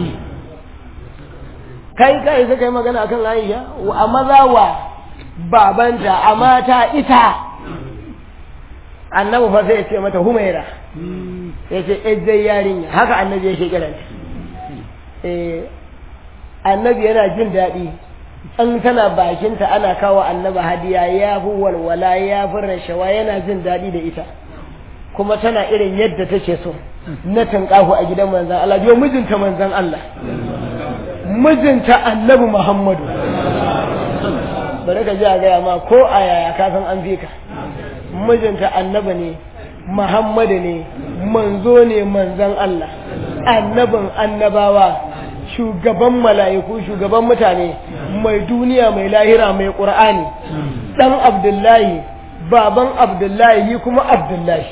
kai kai sai kai magana akan Aisha a maza wa babanta a mata ita annabi fa sai ya ce mata humaira ya ce ejjai yarinya haka annabi yake kiranta eh annabi yana jin daɗi in tana bakinta ana kawo annaba hadiya ya fi walwala ya fi rashawa yana jin daɗi da ita kuma tana irin yadda take so na tankahu a gidan manzan Allah biyo mijinta manzan Allah mijinta annabi Muhammadu bari ka ji a gaya ma ko a yaya ka san an fi ka mijinta annabi ne Muhammadu ne manzo ne manzan Allah annabin annabawa shugaban mala'iku shugaban mutane mai duniya mai lahira mai ƙur'ani ɗan abdullahi baban abdullahi yi kuma abdullahi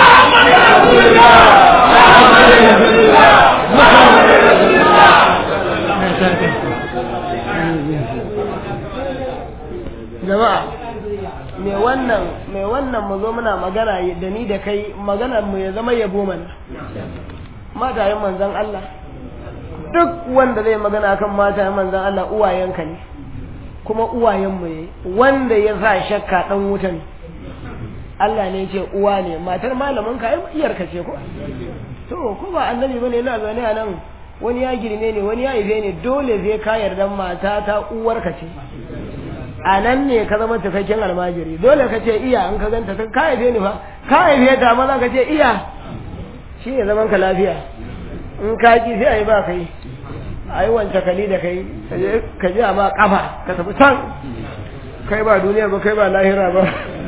jama'a mai wannan mai wannan mu zo muna magana da ni da kai maganar mu ya zama yabo mana matayen manzan Allah duk wanda zai magana kan matayen manzan Allah uwayenka ne kuma uwayenmu ne wanda ya sa shakka dan wuta ne Allah ne ce uwa ne matar malamin ka iyarka ce ko to ko ba annabi bane yana zaune a nan wani ya girme ne wani ya haife ne dole zai ka yarda mata ta uwarka ce a nan ne ka zama cikakken almajiri dole ka ce iya in ka ganta ta ka haife ni fa ka haife ta maza ka ce iya shi ne zaman ka lafiya in ka ki sai a yi ba kai a yi wance kali da kai ka ji a ma kafa ka tafi can kai ba duniya ba kai ba lahira ba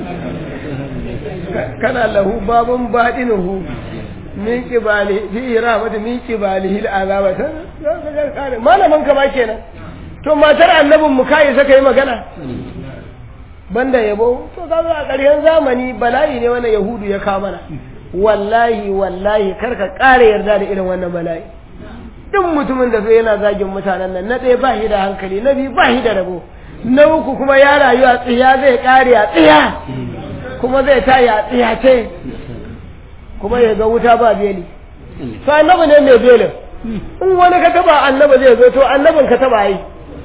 kana lahu babun baɗinuhu min kibali fi rahmatu min kibali hil azaba ta malamin ka ma kenan to matar annabin mu kai saka yi magana banda yabo to kaga a ƙarshen zamani bala'i ne wannan yahudu ya kawo mana wallahi wallahi kar ka ƙara yarda da irin wannan bala'i duk mutumin da zai yana zagin mutanen nan na ɗaya ba shi da hankali na biyu ba shi da rabo na uku kuma ya rayu a tsiya zai ƙare a tsiya kuma zai tayi a tsiya ce kuma ya ga wuta ba beli to annabi ne mai belin in wani ka taba annabi zai zo to annabin ka taba yi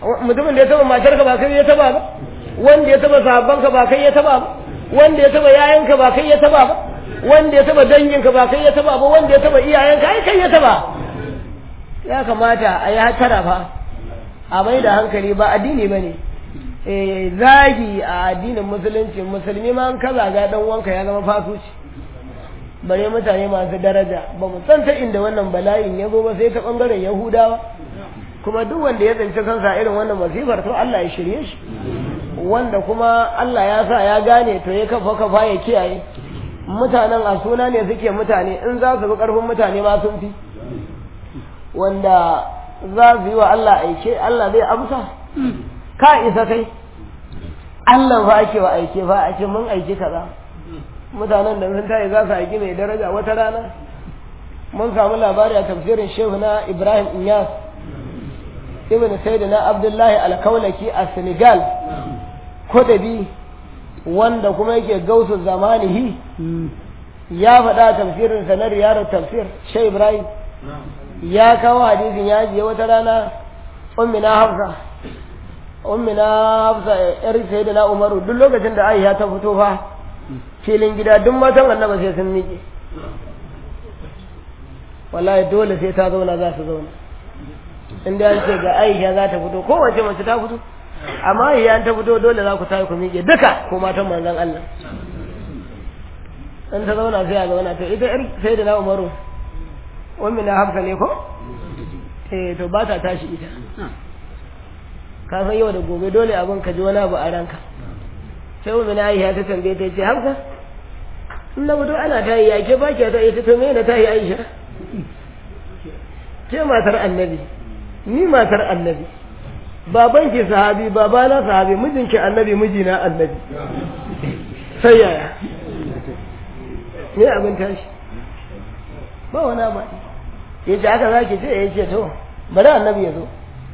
mutumin da ya taba matarka ba kai ya taba ba wanda ya taba sahabbanka ba kai ya taba ba wanda ya taba yayanka ba kai ya taba ba wanda ya taba danginka ba kai ya taba ba wanda ya taba iyayenka ai kai ya taba ya kamata a yi hatara fa a mai da hankali ba addini ba ne zagi a addinin musulunci musulmi ma an kaza ga dan wanka ya zama fasuci bare mutane masu daraja ba mu san ta inda wannan bala'in ya zo ba sai ta bangaren yahudawa kuma duk wanda ya tsinci kansa irin wannan masifar to Allah ya shirye shi wanda kuma Allah ya sa ya gane to ya kafa kafa ya kiyaye mutanen a suna ne suke mutane in za su bi karfin mutane ma sun fi wanda za su yi wa Allah aike Allah zai amsa ka isa kai Allah fa ake wa aike fa a ce mun aiki kaza mutanen da sun tayi za su aiki mai daraja wata rana mun samu labari a tafsirin shehu na Ibrahim Inyas ibn Sayyidina Abdullahi Al-Kaulaki a Senegal Kodabi wanda kuma yake gausu zamanihi ya faɗa tafsirin sa na riyarar tafsir Shehu Ibrahim ya kawo hadisin ya je wata rana ummina Hafsa ummina Hafsa yar Sayyidina Umaru duk lokacin da Aisha ta fito fa filin gida duk matan annabi sai sun miƙe wallahi dole sai ta zauna za su zauna in da ce ga Aisha za ta fito kowace mace ta fito amma Aisha ta fito dole za ku tayi ku miƙe duka ko matan manzon Allah in ta zauna sai a zauna to ita yar sai da na Umaru wani na hafsa ne ko eh to ba ta tashi ita ka san yau da gobe dole abin ka ji wani abu a ranka sai wani na Aisha ta tambaye ta ce hafsa in na fito ana tayi ya ke ba ke ta ita to me na tayi Aisha ke matar annabi ni matar annabi baban ki sahabi babana sahabi mijinki annabi mijina annabi sai yaya me abin tashi ba wani abu ya ce haka za ki ce ya ce to bari annabi ya zo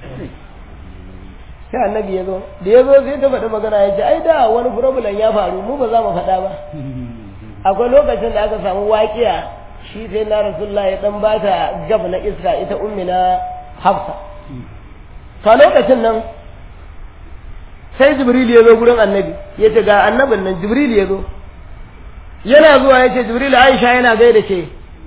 sai annabi ya zo da ya zo sai ta faɗi magana ya ce ai da wani problem ya faru mu ba za mu faɗa ba akwai lokacin da aka samu waƙiya shi sai na rasulullah ya dan ba ta gab na iska ita ummi na hafsa to lokacin nan sai jibril ya zo gurin annabi ya ce ga annabin nan jibril ya zo yana zuwa ya ce jibril aisha yana gaida ke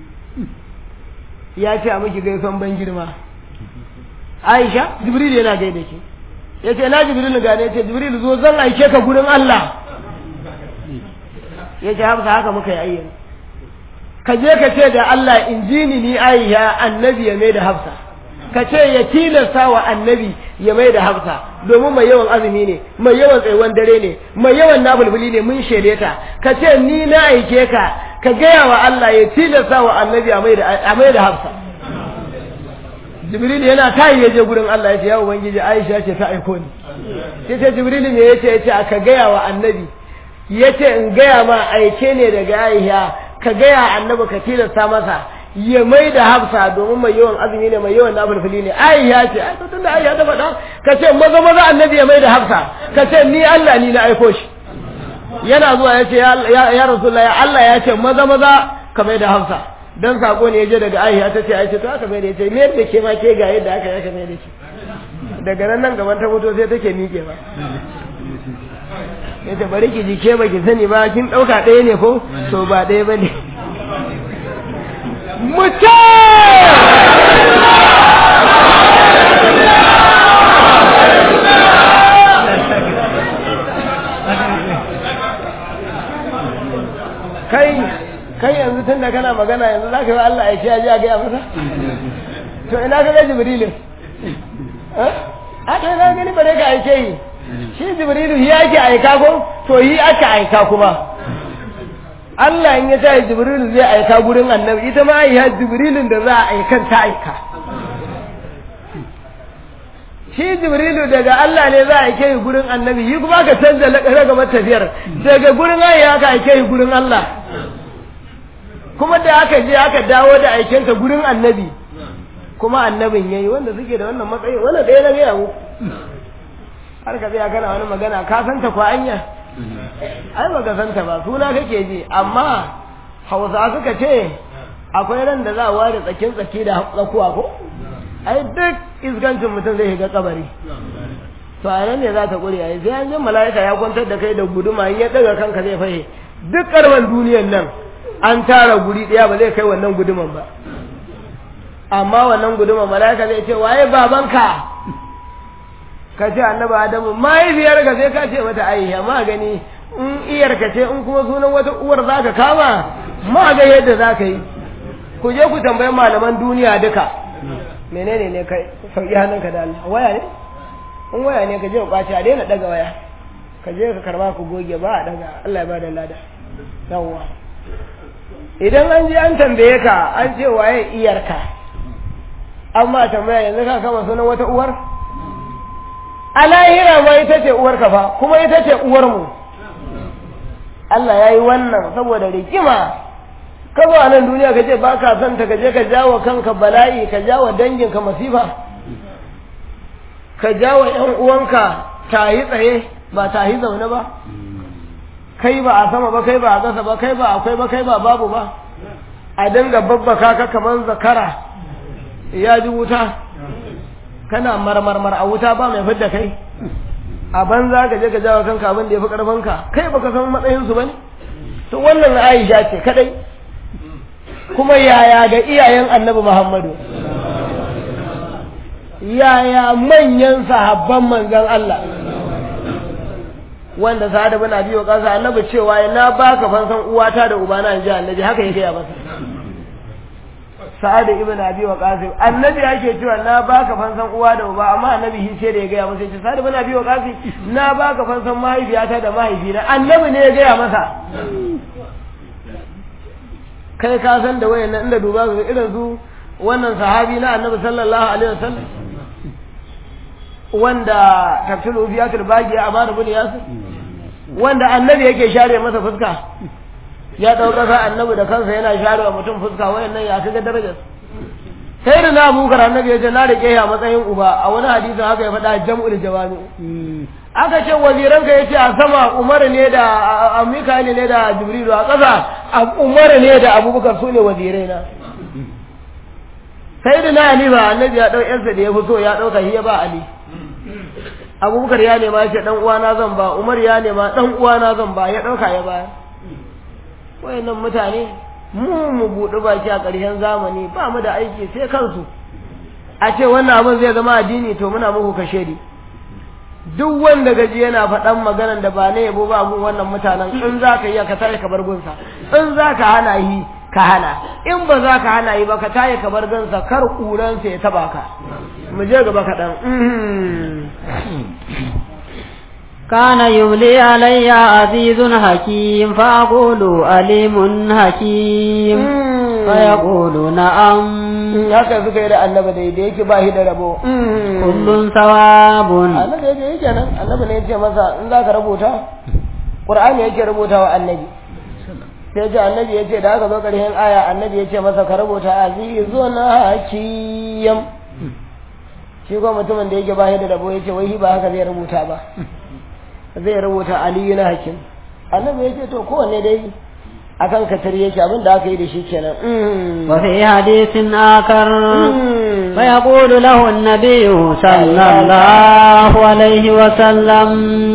ya ce a miki gaison ban girma aisha jibril yana gaida ke ya ce na jibril ga ne ya ce jibril zo zan aike ka gurin allah ya ce hafsa haka muka yi ayyana ka je ka ce da allah in ji ni ni aisha annabi ya mai da hafsa ka ce ya tilasta wa annabi ya mai da hafsa domin mai yawan azumi ne mai yawan tsayuwan dare ne mai yawan nafulfuli ne mun shaide ta ka ce ni na aike ka ka gaya wa Allah ya tilasta wa annabi a mai da hafsa jibril yana tayi ya je gurin Allah ya ce ya ubangiji Aisha ce ta aiko ni sai ce jibril me yace yace aka gaya wa annabi yace in gaya ma aike ne daga Aisha ka gaya annabi ka tilasta masa ya mai da hafsa domin mai yawan azumi ne mai yawan nafilfili ne Aisha ce ai to tunda Aisha ta faɗa ka ce maza maza annabi ya mai da hafsa ka ce ni Allah ni na aiko shi yana zuwa ya ce ya rasulullahi Allah ya ce maza maza ka mai da hafsa dan sako ne ya je daga Aisha ta ce ai ce to aka mai da ya ce me yadda ke ma ke ga yadda aka yi aka mai da shi daga nan nan gaban ta fito sai take miƙe ba ya ce bari ki ji ke ba ki sani ba kin ɗauka ɗaya ne ko to ba ɗaya ba ne kai kai yanzu tun da kana magana yanzu za ka yi Allah ya ya ji a gaya masa to ina ka ga jibrilin a kai na gani bare ka aike yi shi jibrilu yi ake aika ko to yi aka aika kuma Allah in ya ta jibrilu zai aika gurin annabi ita ma ya jibrilin da za a aikan ta aika shi jibrilu daga Allah ne za a aike yi gurin annabi yi kuma ka canza ragamar tafiyar daga gurin ayi aka aike yi gurin Allah kuma da aka je aka dawo da aikensa gurin annabi kuma annabin yayi wanda suke da wannan matsayi wanda ɗaya na gaya mu har ka tsaya kana wani magana ka santa ko anya ai ba ka santa ba suna kake ji amma hausa suka ce akwai ran da za a ware tsakin tsaki da tsakuwa ko ai duk isgancin mutum zai shiga kabari to a nan ne za ta ƙure yayi sai an ji mala'ika ya kwantar da kai da guduma in ya daga kanka zai fahe duk karban duniyan nan an tara guri ɗaya ba zai kai wannan guduman ba amma wannan guduman mala'ika zai ce waye babanka ka ce annabi adamu mahaifiyar ka sai ka ce mata aisha ma gani in iyar ka ce in kuma sunan wata uwar za ka kama ma ga yadda za ka yi ku je ku tambayi malaman duniya duka menene ne kai sauki hannunka da Allah waya ne in waya ne ka je ka kwace a daina daga waya ka je ka karba ku goge ba a daga Allah ya bada lada yawwa idan an je an tambaye ka an ce waye iyarka amma tambaya yanzu ka kama sunan wata uwar a lahira ma ita ce uwar ka fa kuma ita ce uwar mu Allah ya yi wannan saboda rikima ka zo a nan duniya ka ce ba ka son ta ka je ka jawo kanka bala'i ka jawo danginka masifa ka jawo ‘yan uwanka ta yi tsaye ba ta yi zaune ba kai ba a sama ba kai ba a ƙasa ba kai ba akwai ba kai ba babu ba a dinga babbaka ka kamar zakara ya ji wuta kana marmarmar a wuta ba mai fidda kai a banza ka je ka jawo kanka abin da ya fi ƙarfinka kai baka san matsayinsu ba ne to wannan aisha ce kadai kuma yaya ga iyayen annabi muhammadu yaya manyan sahabban manzan Allah wanda sa'ad bin abi waqas annabi cewa na baka fansan uwata da ubana in ji annabi haka yake ya masa sa'ad ibn abi waqas annabi yake cewa na baka fansan uwa da uba amma annabi shi sai da ya gaya masa sa'ad ibn abi waqas na baka fansan mahaifiyata da mahaifina annabi ne ya gaya masa kai ka san da wayannan inda duba ga irin su wannan sahabi na annabi sallallahu alaihi wasallam wanda tafsiru biyatul baqi a bada bin yasir wanda annabi yake share masa fuska ya dauka sa annabi da kansa yana share wa mutum fuska wayannan ya kaga darajar sai da na abubakar annabi ya ce na rike ya matsayin uba a wani hadisin haka ya faɗa jam'ul jawami aka ce waziranka ya ce a sama umar ne da a mikali ne da jibrilu a ƙasa umar ne da abubakar su ne wazirai na sai da na ali ba annabi ya ɗau yarsa da ya fi so ya ɗauka shi ya ba ali abubakar ya nema ce ɗan uwana zan ba umar ya nema ɗan uwana zan ba ya ɗauka ya bayar wayannan mutane mu mu buɗi baki a ƙarshen zamani ba mu da aiki sai kansu a ce wannan abin zai zama addini to muna muku kashe ni duk wanda gaji yana faɗan maganan da ba na yabo ba gun wannan mutanen in za ka yi ka tashi ka bar gunsa in za ka hana yi ka hana in ba za ka hana yi ba ka tashi ka bar gunsa kar ƙuransa ya taba ka mu je gaba kaɗan كان يملي علي عزيز حكيم فأقول أليم حكيم فيقول نعم haka suka yi da annaba da da yake ba shi da rabo كل ثواب annabi yake yake nan annabi ne yace masa in za ka rubuta qur'ani yake rubuta wa annabi sai ce annabi yace da aka zo ƙarshen aya annabi yace masa ka rubuta azizun hakiyam shi ko mutumin da yake ba shi da rabo yace wai shi ba haka zai rubuta ba zai rubuta aliyu na hakim annabi yace to kowanne dai akan katar yake abin da aka yi da shi kenan وفي حديث آخر فيقول له النبي صلى الله عليه وسلم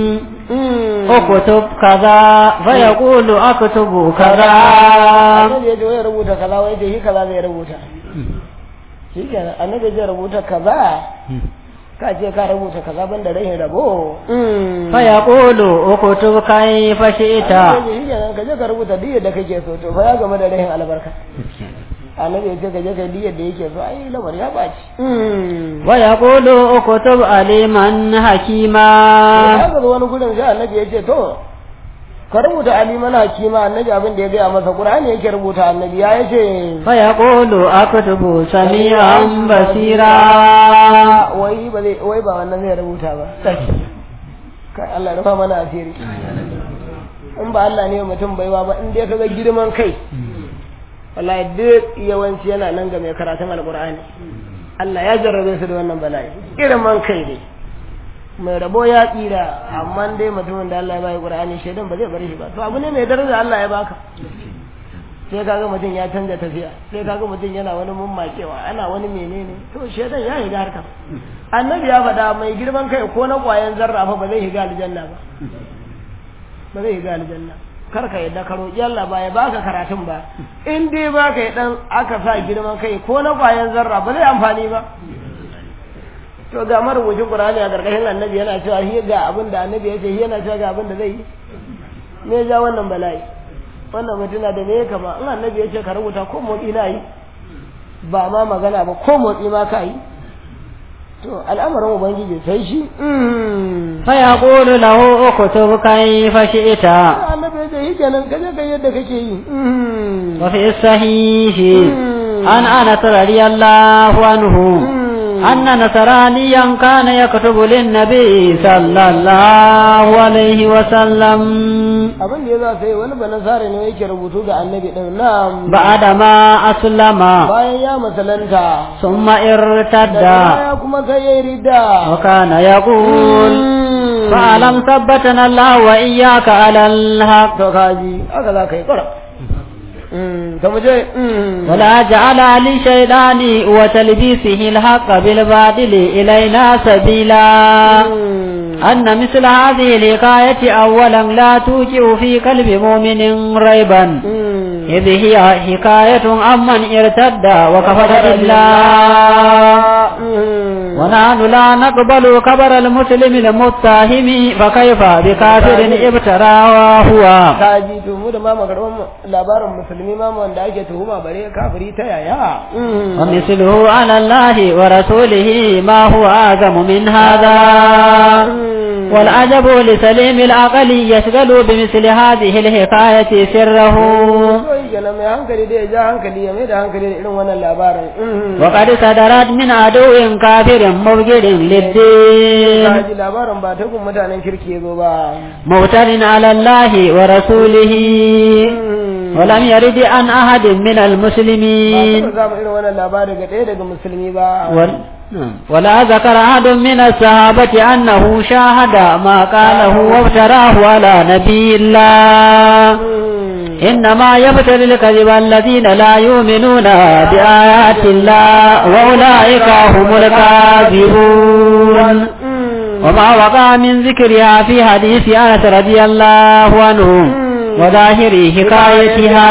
اكتب كذا فيقول اكتب كذا annabi yace wai rubuta kaza wai yace shi kaza zai rubuta shi kenan annabi zai rubuta kaza ka ce ka rubuta kaza ban da rahin rabo فيقول اكتب كيف شئت annabi shi kenan ka je ka rubuta duk yadda kake so to fa ya game da rahin albarka annabi ya ce ka je ka duk yadda yake so ai lamar ya baci ويقول اكتب عليما حكيما haka zo wani gudun sai annabi ya ce to ka rubuta aliman hakima annabi abin da ya gaya masa qur'ani yake rubuta annabi ya yace فيقول اكتب سميعا بصيرا wai ba zai wai ba wannan zai rubuta ba kai Allah rufa mana asiri in ba Allah ne mutum baiwa ba in dai kaga girman kai wallahi duk yawanci yana nan ga mai karatun alqur'ani Allah ya jarrabe su da wannan bala'i girman kai ne mai rabo ya tsira amma dai mutumin da Allah ya bai qur'ani shaidan ba zai bari shi ba to abu ne mai daraja Allah ya baka sai kaga mutum ya canza tafiya sai kaga mutum yana wani mummakewa ana wani menene to shedan ya higa harkar annabi ya faɗa mai girman kai ko na ƙwayan zarra fa ba zai higa aljanna ba ba zai higa aljanna kar ka yadda ka roƙi Allah ba ya baka karatun ba in dai baka yi dan aka sa girman kai ko na ƙwayan zarra ba zai amfani ba to ga marubucin Qur'ani a gargashin annabi yana cewa shi ga abin da annabi ya ce shi yana cewa ga abin da zai yi me ja wannan bala'i wannan mutuna da me kama in annabi ya ce ka rubuta ko motsi na yi ba ma magana ba ko motsi ma ka yi to al'amarin ubangiji sai shi fa yaqulu lahu uktub kayfa shi'ta annabi ya ce shi kenan kaje kai yadda kake yi wa fi sahihi an anas radiyallahu anhu أن نصرانيا كان يكتب للنبي صلى الله عليه وسلم abin da ya za sai wani banasare ne yake rubutu ga annabi din nan بعد ما أسلم bayan ya masalanta ثم ارتد da kuma sai ya rida وكان يقول فألم ثبتنا الله وإياك على الحق to kaji aka za ka yi kura ta muje ولا جعل للشيطان وتلبيسه الحق بالباطل إلينا سبيلا أن مثل هذه الحكاية أولا لا توجع في قلب مؤمن ريبا إذ هي حكاية عمن ارتد وكفر بالله ونحن لا نقبل كبر المسلم المتهم فكيف بكافر ابترى وهو kaji to mu da ma magarban labarin musulmi ma wanda ake tuhuma bare kafiri ta yaya ومثله على الله ورسوله ما هو أعظم من هذا والعجب لسليم العقل يشغل بمثل هذه الحكاية سره to yi kenan mai hankali da ya ja hankali ya mai da hankali da irin wannan labarin وقد صدرت من عدو كافر مبجر للدين kaji labarin ba ta kun mutanen kirki ya zo ba موتر على الله ورسوله ولم يرد عن أحد من ba المسلمين ta samu irin wannan labari ga ɗaya daga musulmi ba وال- ولا ذكر أحد من الصحابة أنه شاهد ما قاله وافتراه على نبي الله إنما يبتلي الكذب الذين لا يؤمنون بآيات الله وأولئك هم الكاذبون وما وقع من ذكرها في حديث أنس رضي الله عنه وظاهر حكايتها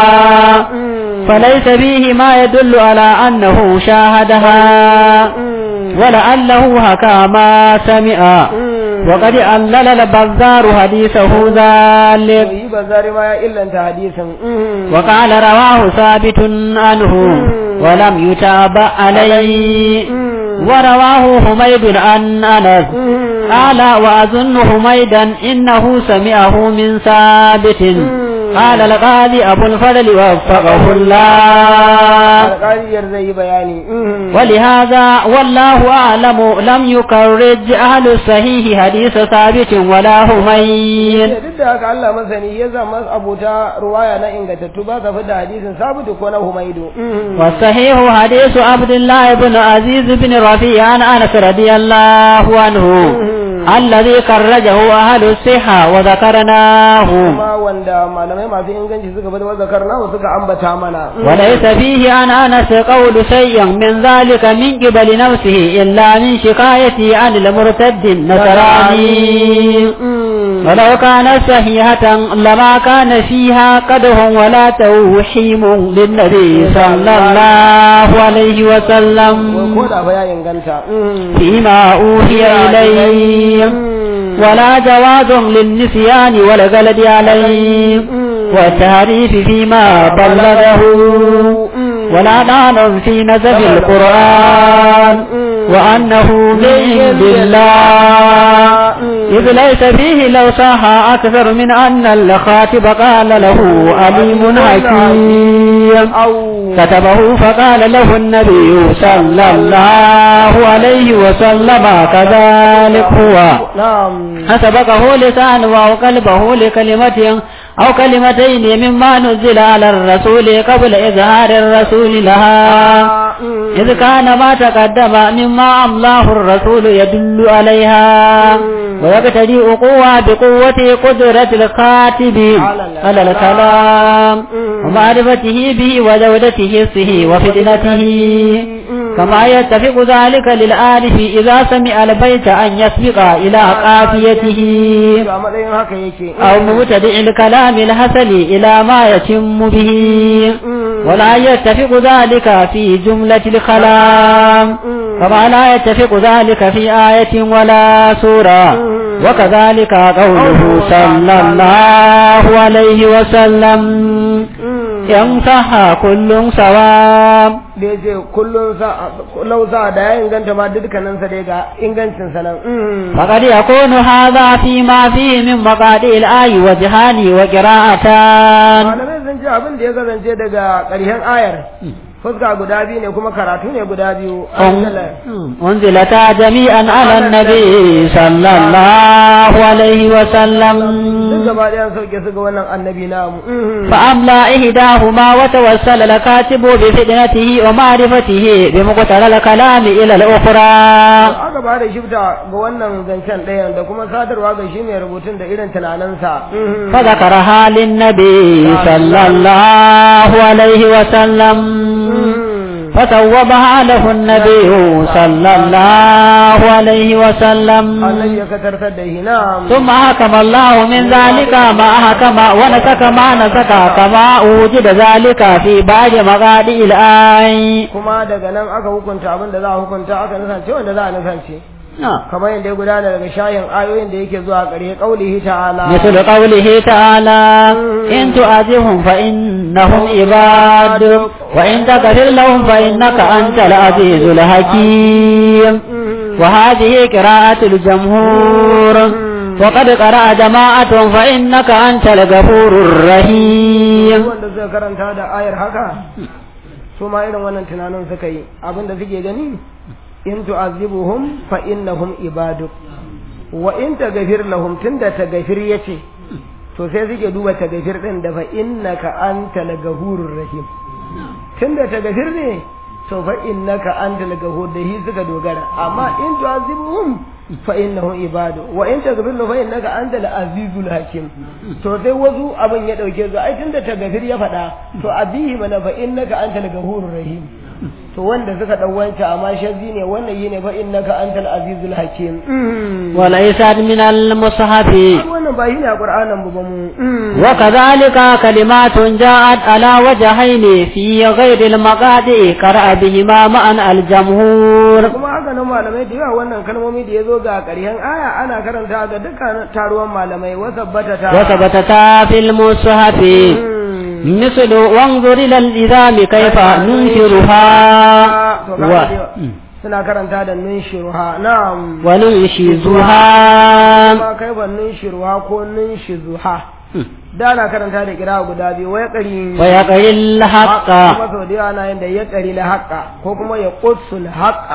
فليس فيه ما يدل على أنه شاهدها ولعله حكى ما سمع وقد علل البزار حديثه ذلك yi ba zari ma ya illanta hadisin وقال رواه ثابت عنه ولم يتابع عليه ورواه حميد عن أنس قال وأظن حميدا إنه سمعه من ثابت قال القاضي أبو الفضل وفقه الله alƙaliyar zai yi bayani ولهذا والله أعلم لم يكرج أهل الصحيح حديث ثابت ولا حميد duk da haka Allah masani ya zama abuta ruwaya na ingantattu ba ka fita hadisin sabitu ko na humaidu والصحيح حديث عبد الله بن عزيز بن رفيع عن أنس رضي الله عنه الذي كرجه أهل الصحة وذكرناه kuma wanda malamai masu inganci suka bada zakar nawa suka ambata mana وليس فيه عن أنس قول شيء من ذلك من قبل نفسه إلا من شكايته عن المرتد النصراني ولو كانت صحيحة لما كان فيها قدح ولا توحيم للنبي صلى الله عليه ko وسلم da fa ya inganta فيما أوحي إليه ولا جواز للنسيان والغلد عليه والتعريف فيما بلغه ولا دان في نسب القرآن وأنه من عند الله إذ ليس فيه لو صح أكثر من أن الخاتب قال له عليم حكيم كتبه فقال له النبي صلى الله عليه وسلم كذلك هو na'am فسبقه لسانه أو قلبه لكلمة أو كلمتين مما نزل على الرسول قبل إظهار الرسول لها إذ كان ما تقدم مما أملاه الرسول يدل عليها ويقتدي وقوة بقوة قدرة الكاتب على الكلام ومعرفته به وجودته حسه وفتنته كما يتفق ذلك للآلف إذا سمع البيت أن يسبق إلى قافيته to a matsayin haka yake أو مبتدئ الكلام الحسن إلى ما يتم به ولا يتفق ذلك في جملة الكلام كما لا يتفق ذلك في آية ولا سورة وكذلك قوله صلى الله عليه وسلم إن صح كل صواب da ya ce kullum sa lau sa da ya inganta ma dukkanin sa dai ga ingancin sa nan فقد يكون هذا فيما فيه من مقادئ الآي وجهان وقراءتان malamai sun ce abin da ya kasance daga ƙarshen ayar fuska guda biyu ne kuma karatu ne guda biyu أنزلتا جميعا على النبي صلى الله عليه duk وسلم gaba ɗayan sauke su ga wannan annabi namu فأملى إحداهما وتوسل الكاتب بفتنته ومعرفته بمقتل الكلام إلى الأخرى aka ba da shifta ga wannan zancen ɗayan da kuma sadarwa ga shi mai rubutun da irin tunaninsa فذكرها للنبي صلى الله عليه وسلم فثوبها له النبي صلى الله عليه وسلم annabi ya katartar da shi na ثم حكم الله من ذلك ما حكم ونسك ما نسك كما وجد ذلك في بعض مقادئ الآي kuma daga nan aka hukunta abin da za a hukunta aka nisance wanda za a nisance kamar yadda ya gudana daga shayin ayoyin da yake zuwa ƙarshe ƙaulihi ta'ala مثل قوله تعالى إن تؤذهم فإنهم عباد وإن تغفر لهم فإنك أنت العزيز الحكيم وهذه قراءة الجمهور وقد قرأ جماعة فإنك أنت الغفور الرحيم wanda suka karanta da ayar haka su ma irin wannan tunanin suka yi abin da suke gani in tu'azibuhum fa innahum ibaduk wa in taghfir lahum tunda taghfir yace to sai suke duba taghfir din da fa innaka antal ghafurur rahim tunda taghfir ne to fa innaka antal ghafur da hi suka dogara amma in tu'azibuhum fa innahum ibadu wa in taghfir lahum fa innaka antal azizul hakim to sai wasu abin ya dauke su ai tunda taghfir ya faɗa to abihi mana fa innaka antal ghafurur rahim to wanda suka dau wancan amma shazzi ne wannan yine fa innaka antal azizul hakim وليست من المصحف wannan ba shine a qur'anin mu ba mu وكذلك كلمات جاءت على وجهين في غير المقادئ قرأ بهما معا الجمهور kuma haka nan malamai da yawa wannan kalmomi da yazo ga ƙarshen aya ana karanta ga dukkan taruwan malamai wasabbata ta وثبتتا في المصحف مثل وانظر إلى الإذام كيف ننشرها to و... kaga dai suna karanta da nunshiruha na'am وننشزها ma kai ban nunshiruha ko nunshizuha da ana karanta da kira guda biyu wai ƙari ويقري الحق kuma sau da yawa ana yin da ya ƙari la haƙa ko kuma ya ƙusul haƙa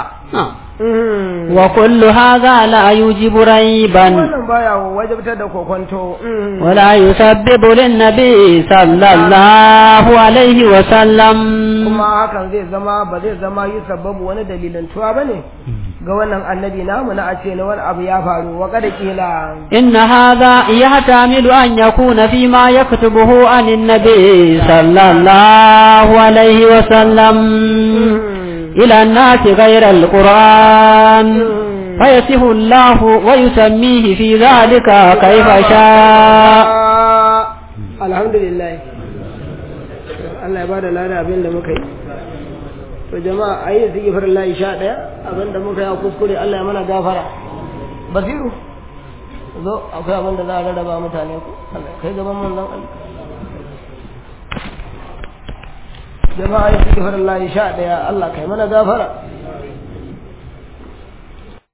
وكل هذا لا يوجب ريبا wannan baya wajabtar da kokonto ولا يسبب للنبي صلى الله عليه وسلم kuma hakan zai zama ba zai zama yi sababu wani dalilantuwa ba ne ga wannan annabi namu na a ce na wani abu ya faru wa kada kila إن هذا يحتمل أن يكون فيما يكتبه عن النبي صلى الله عليه وسلم إلى الناس غير القرآن فيصف الله ويسميه في ذلك كيف شاء alhamdulillah Allah ya bada lada abin da muka yi to jama'a ayi su gifar Allah sha ɗaya abin da muka yi a kuskure Allah ya mana gafara basiru zo akwai abin da za a rarraba mutane ku Allah kai gaban mun nan Allah jama'a ayi su gifar Allah sha ɗaya Allah kai mana gafara